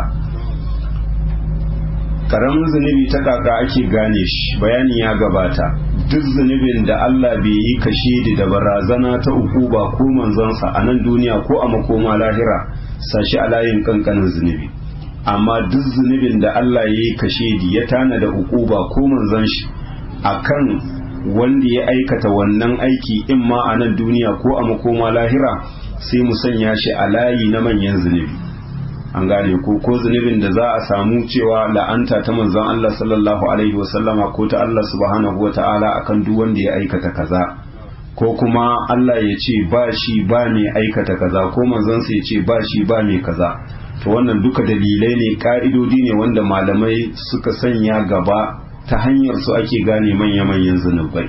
karamin zunubi ta kaka ake gane shi bayani ya gabata duk zunubin da Allah bai yi kashe da barazana ta uku ba ko manzonsa a nan duniya ko a makoma lahira sashi a layin kankanin zunubi amma duk zunubin da Allah ya yi kashe ya tana da uku ba ko manzon shi akan wanda ya aikata wannan aiki in ma a nan duniya ko a makoma lahira sai mu sanya shi a layi na manyan zunubi an gane ko ko zunubin da za a samu cewa la'anta ta manzon Allah sallallahu alaihi wasallama ko ta Allah subhanahu wata'ala akan duk wanda ya aikata kaza ko kuma Allah ya ce ba shi ba mai aikata kaza ko manzon sa ya ce ba shi ba mai kaza to wannan duka dalilai ne ka'idodi ne wanda malamai suka sanya gaba ta hanyar su ake gane manya-manyan zunubai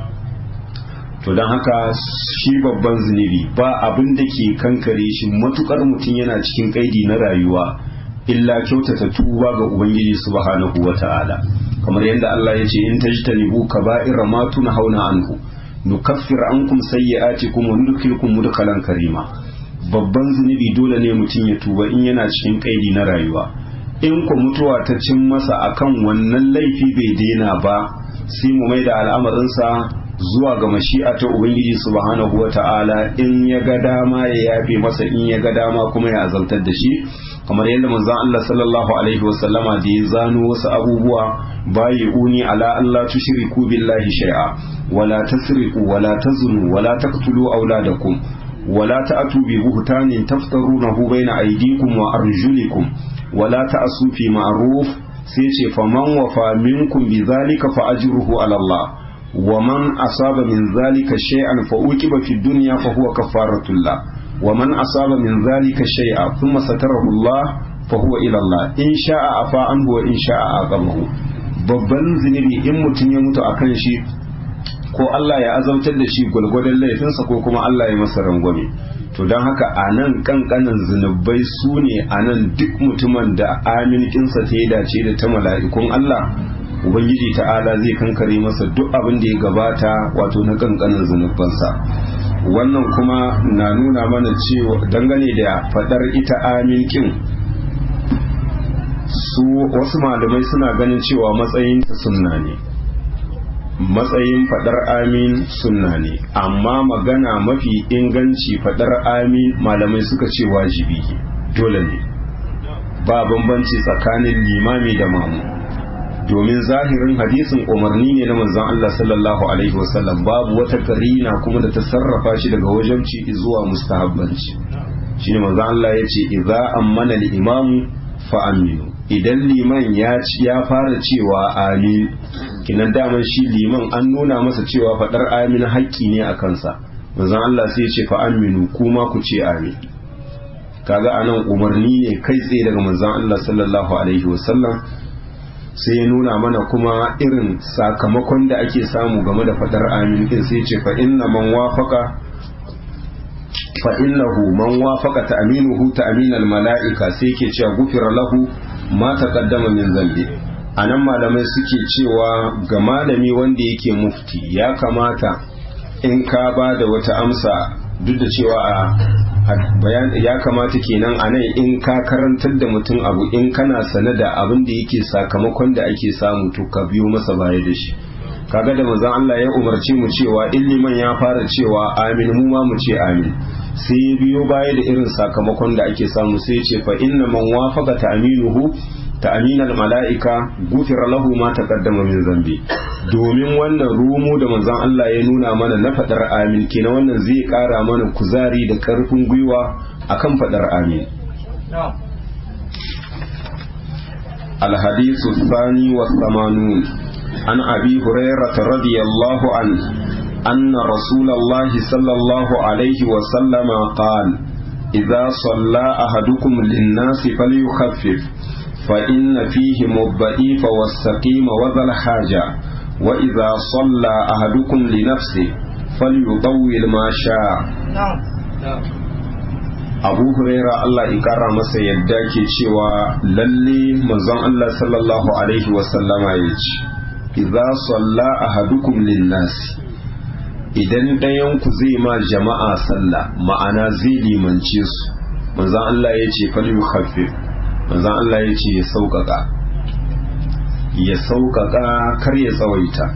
to don haka shi babban zunubi ba abin da ke kankare shi matukar mutum yana cikin kaidi na rayuwa illa kyautata tuba ga ubangiji subhanahu wata'ala kamar yadda Allah ya ce in tajtanibu kaba'ira ma hauna anhu nukaffir ankum sayyi'atikum wa nudkhilukum mudkhalan karima babban zunubi dole ne mutum ya tuba in yana cikin kaidi na rayuwa in ku mutuwa ta cin masa akan wannan laifi bai daina ba sai mu mai da al'amarinsa zuwa ga mashi'a ta ubangiji subhanahu wata'ala in ya ga dama ya yafe masa in ya ga dama kuma ya azaltar da shi kamar yadda manzon Allah sallallahu alaihi wasallama da ya zano wasu abubuwa bayi uni ala Allah tushriku billahi shay'a wala tasriqu wala tazunu wala taqtulu auladakum wala ta'tu bi buhtanin taftarunahu baina aydikum wa arjulikum wala ta'su fi ma'ruf sai ce faman wafa minkum bi zalika fa ajruhu ala Allah ومن أصاب من ذلك شيئا فأوكب في الدنيا فهو كفارة الله ومن أصاب من ذلك شيئا ثم ستره الله فهو إلى الله إن شاء أفا عنه وإن شاء أعظمه babban zunubi in mutum ya mutu akan shi ko Allah ya azautar da shi gwalgwadon laifinsa ko kuma Allah ya masa rangwame to don haka a nan kankanan zunubai su ne a nan duk mutumin da aminkinsa ta yi dace da ta mala'ikun Allah ubangiji ta'ala zai kankare masa duk abin da ya gabata wato na kankanin zunubansa wannan kuma na nuna mana cewa dangane da fadar ita aminkin su wasu malamai suna ganin cewa matsayin ta sunna ne matsayin fadar amin sunna ne amma magana mafi inganci fadar amin malamai suka ce wajibi dole ne ba bambanci tsakanin limami da mamu domin zahirin hadisin umarni ne na manzon Allah sallallahu alaihi wasallam babu wata karina kuma da ta sarrafa shi daga wajabci zuwa mustahabbanci shine manzon Allah ya ce idza ammana al-imamu fa aminu idan liman ya ya fara cewa amin kinan daman shi liman an nuna masa cewa fadar amin haƙƙi ne a kansa manzon Allah sai ya ce fa aminu kuma ku ce amin kaga anan umarni ne kai tsaye daga manzon Allah sallallahu alaihi wasallam sai ya nuna mana kuma irin sakamakon da ake samu game da fadar amin din sai ce fa inna man wafaqa fa innahu man wafaqa ta'minuhu ta'minal mala'ika sai ke cewa gufira lahu ma taqaddama min zambi anan malamai suke cewa ga malami wanda yake mufti ya kamata in ka ba da wata amsa duk da cewa a bayan ya kamata kenan a nan in ka karantar da mutum abu in kana sane da abin da yake sakamakon da ake samu to ka biyo masa baya da shi kaga da manzon Allah ya umarci mu cewa in liman ya fara cewa amin mu ma mu ce amin sai ya biyo baya da irin sakamakon da ake samu sai ce fa inna man wafaqa ta'minuhu ta'minal mala'ika gufira lahu ma taqaddama min zambi domin wannan rumu da manzon Allah ya nuna mana na fadar amin kenan wannan zai kara mana kuzari da karfin gwiwa akan fadar amin الحديث الثاني والثمانون عن أبي هريرة رضي الله عنه أن رسول الله صلى الله عليه وسلم قال إذا صلى أحدكم للناس فليخفف فإن فيهم الضعيف والسقيم وذا الحاجة وإذا صلى أحدكم لنفسه فليطول ما شاء abu huraira Allah ya kara masa yadda ke cewa lalle manzon Allah sallallahu alaihi wasallama ya ce idza salla ahadukum linnasi idan ɗayan ku zai ma jama'a sallah ma'ana zai limance su manzon Allah ya ce fal yukhaffif manzon Allah ya ce ya sauƙaƙa ya sauƙaƙa kar ya tsawaita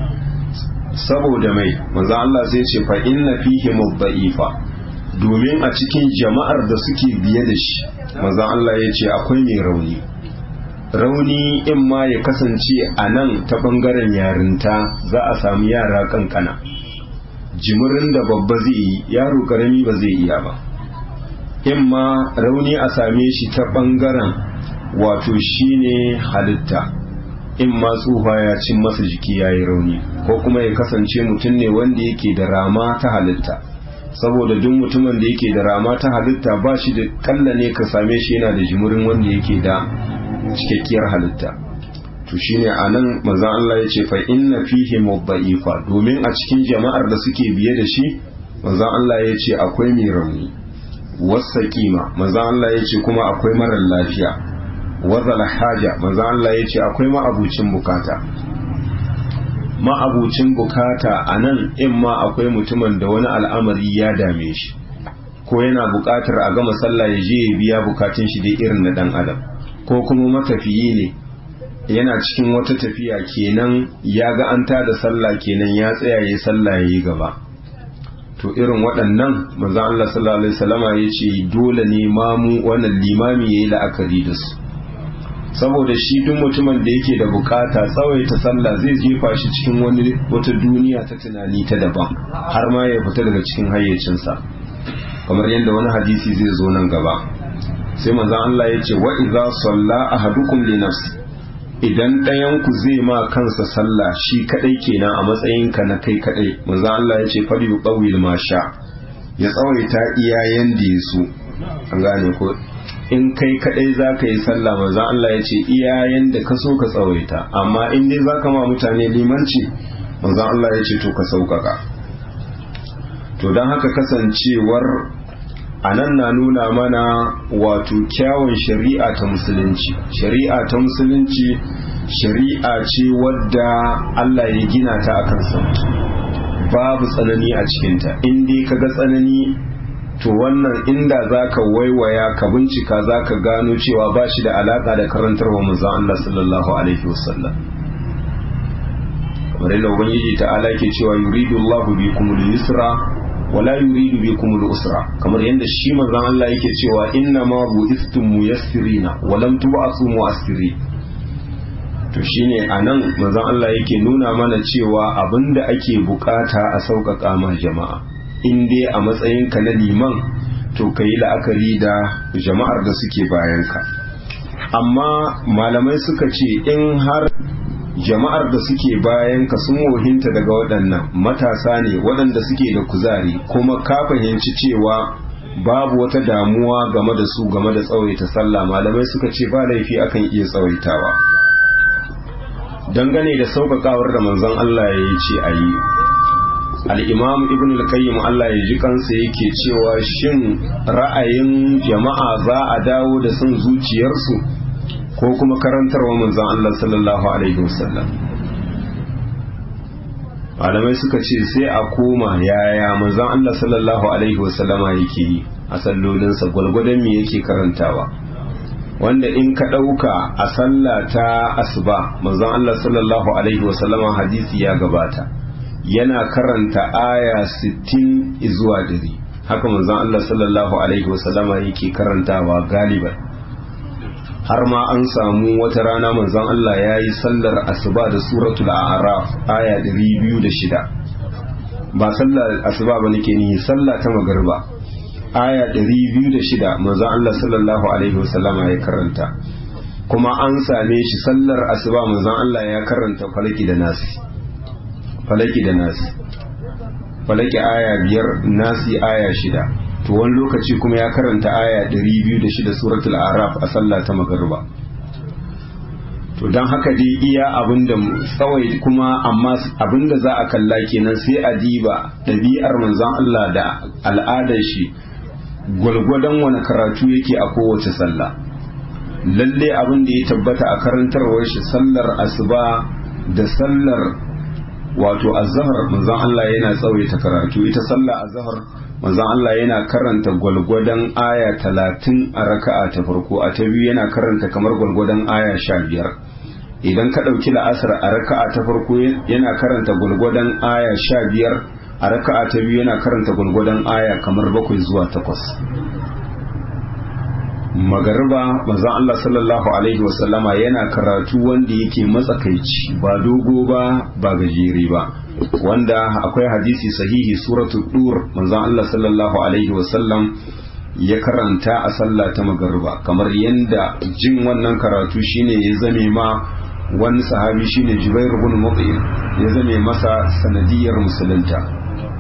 saboda mai manzon Allah sai ce fa inna fihi mudda'ifa domin a cikin jama'ar da suke biye da shi manzon Allah ya ce akwai mai rauni rauni in ma ya kasance a nan ta bangaren yarinta za a samu yara kankana jimirin da babba zai yi yaro karami ba zai iya ba in ma rauni a same shi ta bangaren wato shine halitta in ma tsufa ya cin masa jiki ya yi rauni ko kuma ya kasance mutum ne wanda yake da rama ta halitta saboda duk mutumin da yake da rama ta halitta ba shi da kalla ne ka same shi yana da jimurin wanda yake da cikakkiyar halitta to shine anan manzon Allah ya ce fa inna fihi mudda'ifa domin a cikin jama'ar da suke biye da shi manzon Allah ya ce akwai mai rauni wasaqima manzon Allah ya ce kuma akwai marar lafiya wazal haja manzon Allah ya ce akwai ma'abucin bukata ma'abucin bukata a nan in ma akwai mutumin da wani al'amari ya dame shi ko yana bukatar a gama sallah ya je ya biya bukatun shi dai irin na dan adam ko kuma matafiyi ne yana cikin wata tafiya kenan ya ga an da sallah kenan ya tsaya ya sallah ya yi gaba to irin waɗannan manzo Allah sallallahu alaihi wasallama ya ce dole ne mamu wannan limami yayi la'akari da su saboda shi duk mutumin da yake da bukata tsawaita sallah zai jefa shi cikin wani wata duniya ta tunani ta daban har ma ya fita daga cikin hayyacinsa kamar yadda wani hadisi zai zo nan gaba sai manzon Allah ya ce wa idza salla ahadukum li nafsi idan ɗayan ku zai ma kansa sallah shi kadai kenan a matsayin ka na kai kadai manzon Allah ya ce fal yuqawil ma sha ya tsawaita iyayen da ya so an gane ko in kai kadai za ka yi sallah manzon Allah ya ce iyayen da ka so ka tsawaita amma in dai za ka ma mutane limanci manzon Allah ya ce to ka sauƙaƙa to don haka kasancewar a nan na nuna mana wato kyawun shari'a ta musulunci shari'a ta musulunci shari'a ce wadda Allah ya gina ta akan sauki babu tsanani a cikinta in dai ka ga tsanani to wannan inda za ka waiwaya ka bincika za ka gano cewa ba shi da alaƙa da karantarwa manzon Allah sallallahu alaihi wasallam kamar yadda ubangiji ta'ala ke cewa yuridu Allahu bikum al-yusra wala yuridu bikum al-usra kamar yadda shi manzon Allah yake cewa inna ma bu'istum muyassirina wa lam tub'asu mu'assiri to shine anan manzon Allah yake nuna mana cewa abinda ake bukata a sauƙaƙa ma jama'a in dai a matsayinka na liman to ka yi la'akari da jama'ar da suke bayanka amma malamai suka ce in har jama'ar da suke bayanka sun wohinta daga waɗannan matasa ne waɗanda suke da kuzari kuma ka fahimci cewa babu wata damuwa game da su game da tsawaita sallah malamai suka ce ba laifi akan iya tsawaitawa dangane da sauƙaƙawar da manzon Allah ya yi ce a yi al'imam ibn al-qayyim Allah ya ji kansa yake cewa shin ra'ayin jama'a za a dawo da son zuciyarsu ko kuma karantarwa manzon Allah sallallahu alaihi wasallam malamai suka ce sai a koma yaya manzon Allah sallallahu alaihi wasallama yake yi a sallolinsa gwalgwadon me yake karantawa wanda in ka ɗauka a sallah ta asuba manzon Allah sallallahu alaihi wasallama hadisi ya gabata yana karanta aya 60 zuwa dari haka manzon Allah sallallahu alaihi wasallama yake karantawa galiban har ma an samu wata rana manzon Allah ya yi sallar asuba da suratul a'raf aya 206 ba sallar asuba ba nake ni sallah ta magarba aya 206 manzon Allah sallallahu alaihi wasallama ya karanta kuma an same shi sallar asuba manzon Allah ya karanta falaki da nasi falaki da nasi falaki aya biyar nasi aya shida to wani lokaci kuma ya karanta aya 206 suratul araf a sallah ta magariba to don haka dai iya abinda tsawai kuma amma abinda za a kalla kenan sai a diba ɗabi'ar manzon Allah da al'adar shi gwalgwadon wani karatu yake a kowace sallah lalle abin da ya tabbata a karantarwar shi sallar asuba da sallar wato azhar manzon Allah yana tsawaita karatu ita sallar azhar manzon Allah yana karanta gwalgwadon aya talatin a raka'a ta farko a ta biyu yana karanta kamar gwalgwadon aya sha biyar idan ka ɗauki la'asar a raka'a ta farko yana karanta gwalgwadon aya sha biyar a raka'a ta biyu yana karanta gwalgwadon aya kamar bakwai zuwa takwas magariba manzon Allah sallallahu alaihi wasallama yana karatu wanda yake matsakaici ba dogo ba ba gajere ba wanda akwai hadisi sahihi suratu dur manzon Allah sallallahu alaihi wasallam ya karanta a sallah ta magariba kamar yanda jin wannan karatu shine ya zame ma wani sahabi shine Jubair ibn Mut'im ya zame masa sanadiyar musulunta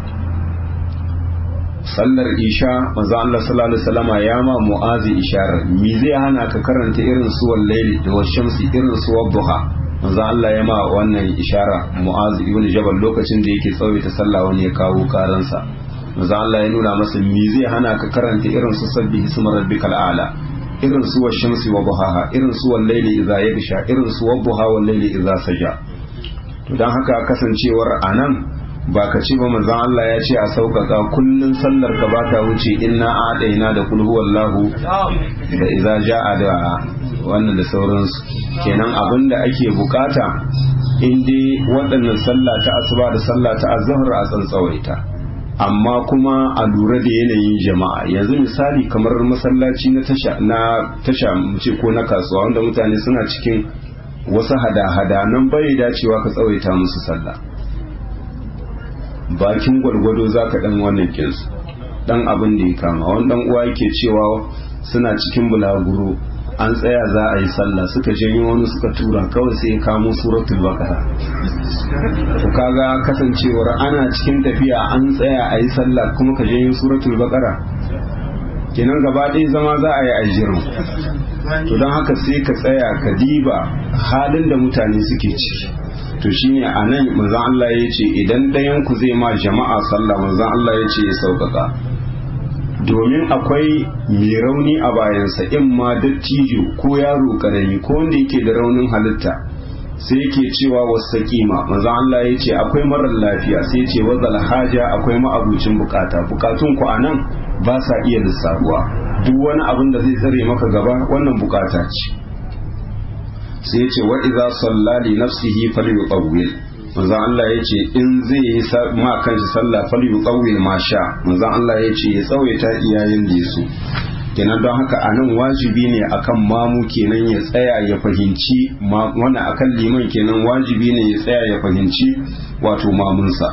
sallar isha manzo Allah sallallahu alaihi wasallama ya ma mu'azi isharar me zai hana ka karanta irin su wallaili da washamsi irin su wadduha manzo Allah ya ma wannan ishara mu'azi ibn jabal lokacin da yake tsawaita sallah wani ya kawo karansa manzo Allah ya nuna masa me zai hana ka karanta irin su sabbihi isma rabbikal a'la irin su washamsi wa duhaha irin su wallaili idza yagsha irin su wadduha wallaili idza saja to dan haka kasancewar anan ba ka ce ba manzon Allah ya ce a sauƙaƙa kullun sallar ka ba ta wuce inna a'daina da kul huwallahu da idza ja'a da wannan da sauransu kenan abin da ake bukata in dai waɗannan sallah ta asuba da sallah ta azhar a tsantsawaita amma kuma a lura da yanayin jama'a yanzu misali kamar masallaci na tasha na tasha mu ce ko na kasuwa wanda mutane suna cikin wasu hada-hada nan bai dacewa ka tsawaita musu sallah bakin gwargwado za ka ɗan wannan kinsu ɗan abin da ya kama wani ɗan uwa yake cewa suna cikin bulaguro an tsaya za a yi sallah suka janyo wani suka tura kawai sai ya kamo suratul baqara to kaga kasancewar ana cikin tafiya an tsaya a yi sallah kuma ka janyo suratul baqara kenan gaba ɗaya zama za a yi ajirin to don haka sai ka tsaya ka diba halin da mutane suke ciki to shine a nan manzon Allah ya ce idan ɗayan ku zai ma jama'a sallah manzon Allah ya ce ya sauƙaƙa domin akwai mai rauni a bayansa in ma dattijo ko yaro ƙarami ko wanda yake da raunin halitta sai yake cewa wasu kima manzon Allah ya ce akwai marar lafiya sai ya ce wazal haja akwai ma'abucin bukata bukatun ku a nan ba sa iya lissafuwa duk wani abin da zai tsare maka gaba wannan bukata ce sai ya ce wa idza salla li nafsihi falyutawwil manzon Allah ya ce in zai yi ma kanshi sallah falyutawwil ma sha manzon Allah ya ce ya tsawaita iyayen da yaso kenan don haka a nan wajibi ne akan mamu kenan ya tsaya ya fahimci wani akan liman kenan wajibi ne ya tsaya ya fahimci wato mamunsa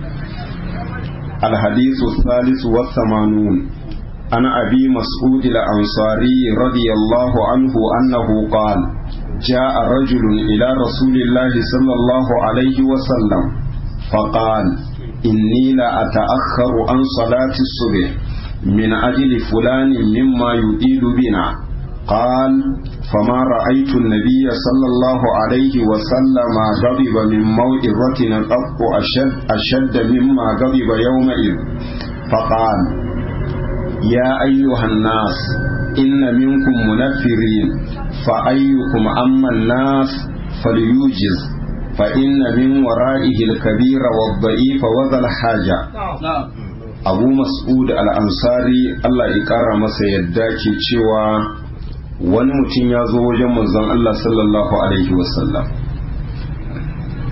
الحديث الثالث والثمانون عن أبي مسعود الأنصاري رضي الله عنه أنه قال جاء رجل إلى رسول الله صلى الله عليه وسلم فقال إني لا أتأخر عن صلاة الصبح من أجل فلان مما يطيل بنا قال فما رأيت النبي صلى الله عليه وسلم غضب من موئرة قط أشد, أشد مما غضب يومئذ فقال يا أيها الناس إن منكم منفرين فأيكم أما الناس فليوجز فإن من ورائه الكبير والضعيف وذا الحاجة abu mas'ud al'ansari Allah ya ƙara masa yadda ke cewa wani mutum ya zo wajen manzon Allah sallallahu alaihi wasallam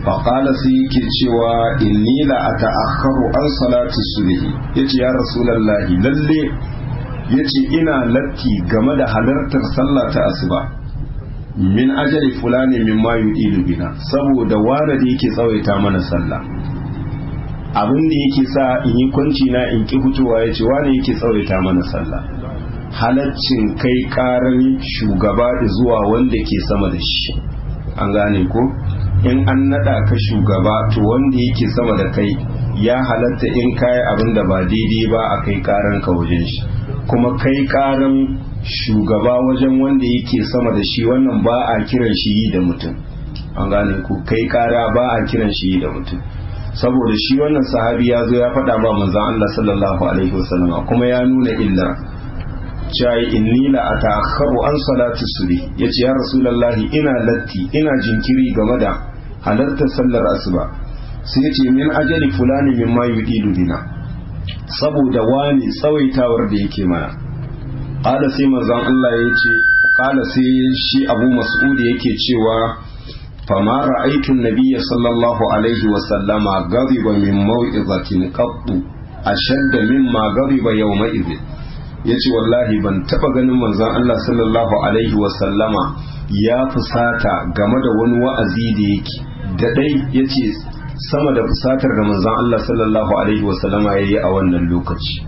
faƙala sai yake cewa inni la a ta'akharu an salati subhi yace ya rasulallahi lalle yace ina latti game da halartar sallah ta asuba min ajali fulani min ma yudilu bina saboda wanda da yake tsawaita mana sallah abin da yake sa in yi kwanci na in ki fitowa yace wani yake tsawaita mana sallah halaccin kai karan shugaba zuwa wanda ke sama da shi an gane ko in an nada ka shugaba to wanda yake sama da kai ya halatta in kayi abin da ba daidai ba a kai karan ka wajen shi kuma kai karan shugaba wajen wanda yake sama da shi wannan ba a kiran shi yi da mutum an gane ku kai kara ba a kiran shi yi da mutum saboda shi wannan sahabi ya zo ya faɗa ba manzon Allah sallallahu alaihi wasallam kuma ya nuna illar cewa inni la atakharu an salati subhi yace ya rasulullahi ina latti ina jinkiri game da halartar sallar asuba sai yace min ajali fulani mimma yudilu bina saboda wani tsawaitawar da yake mana qala sai manzon Allah yace qala sai shi Abu Mas'ud yake cewa fama ra'aytu an-nabiyya sallallahu alaihi wa sallama ghadiba min maw'izatin qattu ashadda mimma ghadiba yawma idhin ya ce wallahi ban taba ganin manzon Allah sallallahu alaihi wasallama ya fusata game da wani wa'azi da yake da dai ya ce sama da fusatar da manzon Allah sallallahu alaihi wasallama ya yi a wannan lokaci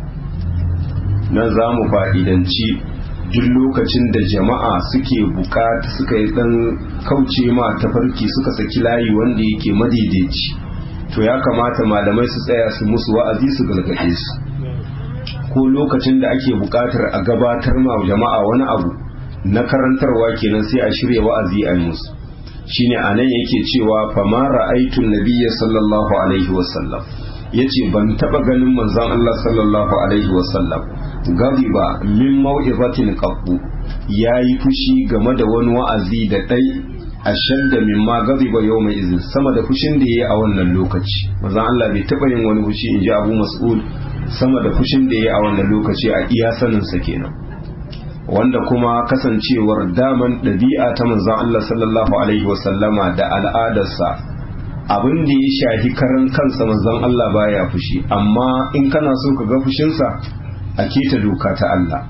nan za mu fa'idanci duk lokacin da jama'a suke bukata suka yi dan kauce ma tafarki suka saki layi wanda yake madaidaici to ya kamata malamai su tsaya su musu wa'azi su galgade su ko lokacin da ake buƙatar a gabatar ma jama'a wani abu na karantarwa kenan sai a shirya wa'azi a musu shine anan yake cewa fama ra'aytu nabiyya sallallahu alaihi wasallam yace ban taba ganin manzon Allah sallallahu alaihi wasallam gadiba min mau'izatin qabbu yayi fushi game da wani wa'azi da dai ashadda mimma gadiba yawma izin sama da fushin da yayi a wannan lokaci manzon Allah bai taba yin wani fushi inji Abu Mas'ud sama da fushin da ya a wannan lokaci a iya saninsa kenan wanda kuma kasancewar daman ɗabi'a ta manzon Allah sallallahu alaihi wasallama da al'adarsa abin da ya shahi karan kansa manzon Allah baya fushi amma in kana so ka ga fushinsa a keta doka ta Allah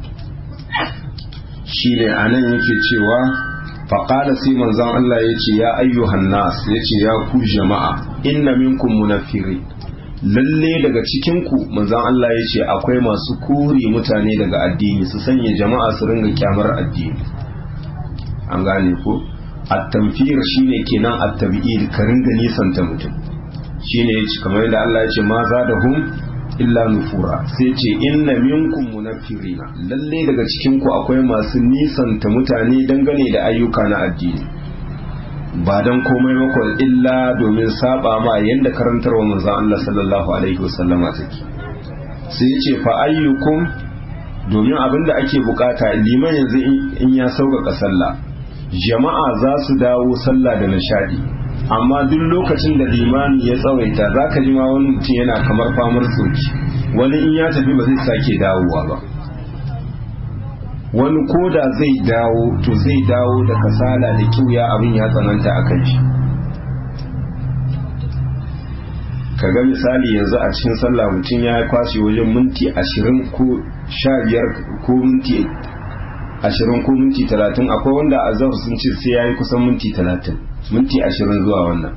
shi ne a nan yake cewa faƙala sai manzon Allah ya ce ya ayyuhan nas ya ce ya ku jama'a inna minkum munafiri lalle daga cikinku manzon Allah ya ce akwai masu kuri mutane daga addini su sanya jama'a su ringa kyamar addini an gane ko at-tamfir shine kenan at-tabi'id ka ringa nisanta mutum shine yace kamar yadda Allah ya ce ma zadahum illa nufura sai ce inna minkum munaffirina lalle daga cikinku akwai masu nisanta mutane dangane da ayyuka na addini ba don komai mako illa domin saba ma yadda karantarwa manzon Allah sallallahu alaihi wasallama take sai ya ce fa ayyukum domin abinda ake bukata liman yanzu in ya sauƙaƙa sallah jama'a za su dawo sallah da nishadi amma duk lokacin da limani ya tsawaita za ka ji ma wani mutum yana kamar famar soki wani in ya tafi ba zai sake dawowa ba wani koda zai dawo to zai dawo da kasala da kiwya abin ya tsananta a kan shi kaga misali yanzu a cikin sallah mutum ya kwashe wajen minti ashirin ko sha biyar ko minti ashirin ko minti talatin akwai wanda a zahar sun ce sai ya yi kusan minti talatin minti ashirin zuwa wannan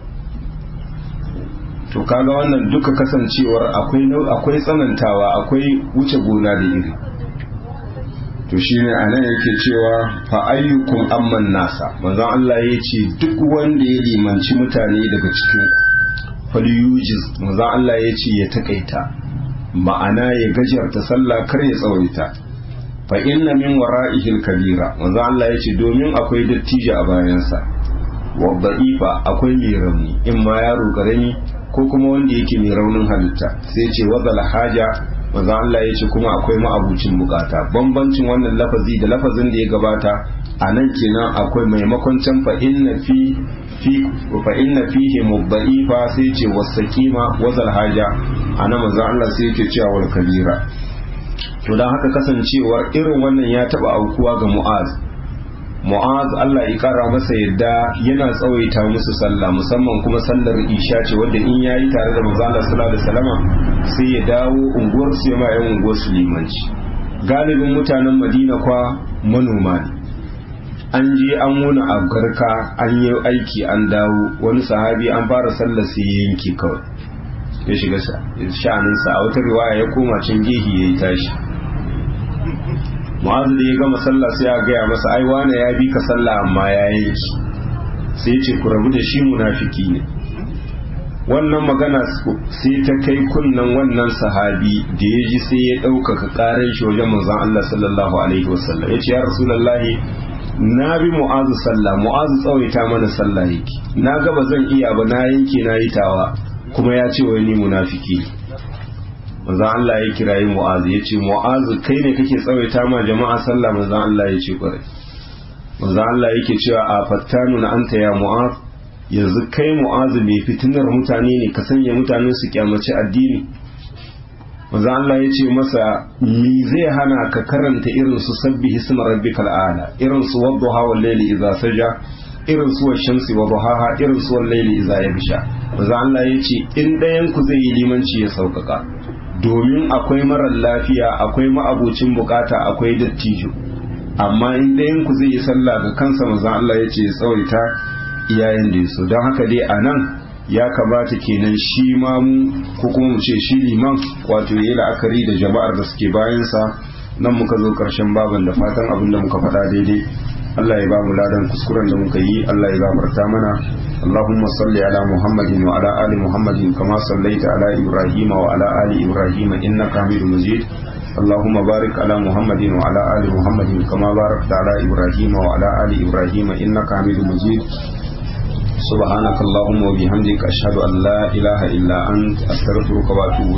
to kaga wannan duka kasancewar akwai tsanantawa akwai wuce gona da iri to shine anan yake cewa fa ayyukum amman nasa manzon Allah ya ce duk wanda ya limanci mutane daga cikin falyujiz manzon Allah ya ce ya takaita ma'ana ya gajarta sallah kar ya tsawaita fa inna min wara'ihi al-kabira manzon Allah ya ce domin akwai dattijo a bayansa wa da'ifa akwai mai rauni in ma yaro karami ko kuma wanda yake mai raunin halitta sai ce wazal haja manzo Allah ya ce kuma akwai ma'abucin bukata bambancin wannan lafazi da lafazin da ya gabata a nan kenan akwai maimakon can fa inna fi fi fa inna fihi mudda'ifa sai ce wasaqima wazal haja anan manzo Allah sai yake cewa wal kabira to dan haka kasancewar irin wannan ya taba aukuwa ga Mu'az mu'az Allah ya kara masa yadda yana tsawaita musu sallah musamman kuma sallar isha ce wadda in yayi tare da manzo Allah sallallahu alaihi wasallama sai ya dawo unguwar su ya ma yan unguwar su limanci galibin mutanen Madina kwa manoma ne an je an wuna a garka an yi aiki an dawo wani sahabi an fara sallar sai ya yanke kawai ya shiga sha'aninsa a wata riwaya ya koma can gehi ya yi tashi mu'azu da ya gama sallah sai ya gaya masa ai wane ya bi ka sallah amma ya yanki sai ya ce ku rabu da shi munafiki ne wannan magana sai ta kai kunnan wannan sahabi da ya ji sai ya ɗaukaka ƙarar shi wajen manzon Allah sallallahu alaihi wasallam ya ce ya rasulallahi na bi mu'azu sallah mu'azu tsawaita mana sallah yake na gaba zan iya ba na yanke na yi tawa kuma ya ce wai ni munafiki manzon Allah ya kirayi mu'azu ya ce mu'azu kai ne kake tsawaita ma jama'a sallah manzon Allah ya ce kwarai manzon Allah yake cewa a fattanu na anta ya mu'az yanzu kai mu'azu mai fitinar mutane ne ka sanya mutanen su kyamaci addini manzon Allah ya ce masa ni zai hana ka karanta irin su sabbi hisma rabbikal a'la irin su wadduha wal layli idza saja irin su shamsi wa duhaha irin su wal layli idza yabsha manzon Allah ya ce in ɗayan ku zai yi limanci ya sauƙaƙa domin akwai marar lafiya akwai ma'abucin bukata akwai dattijo amma in ɗayan ku zai yi sallah ga kansa manzon Allah ya ce ya tsawaita iyayen da so don haka dai a nan ya kamata kenan shi ma mu ko kuma mu ce shi liman wato ya yi la'akari da jama'ar da suke bayansa nan muka zo ƙarshen baban da fatan abin da muka faɗa daidai Allah ya ba mu ladan kuskuren da muka yi Allah ya gafarta mana اللهم صل على محمد وعلى آل محمد كما صليت على إبراهيم وعلى آل إبراهيم إنك حميد مجيد اللهم بارك على محمد وعلى آل محمد كما باركت على إبراهيم وعلى آل إبراهيم إنك حميد مجيد سبحانك اللهم وبحمدك أشهد أن لا إله إلا أنت أستغفرك وأتوب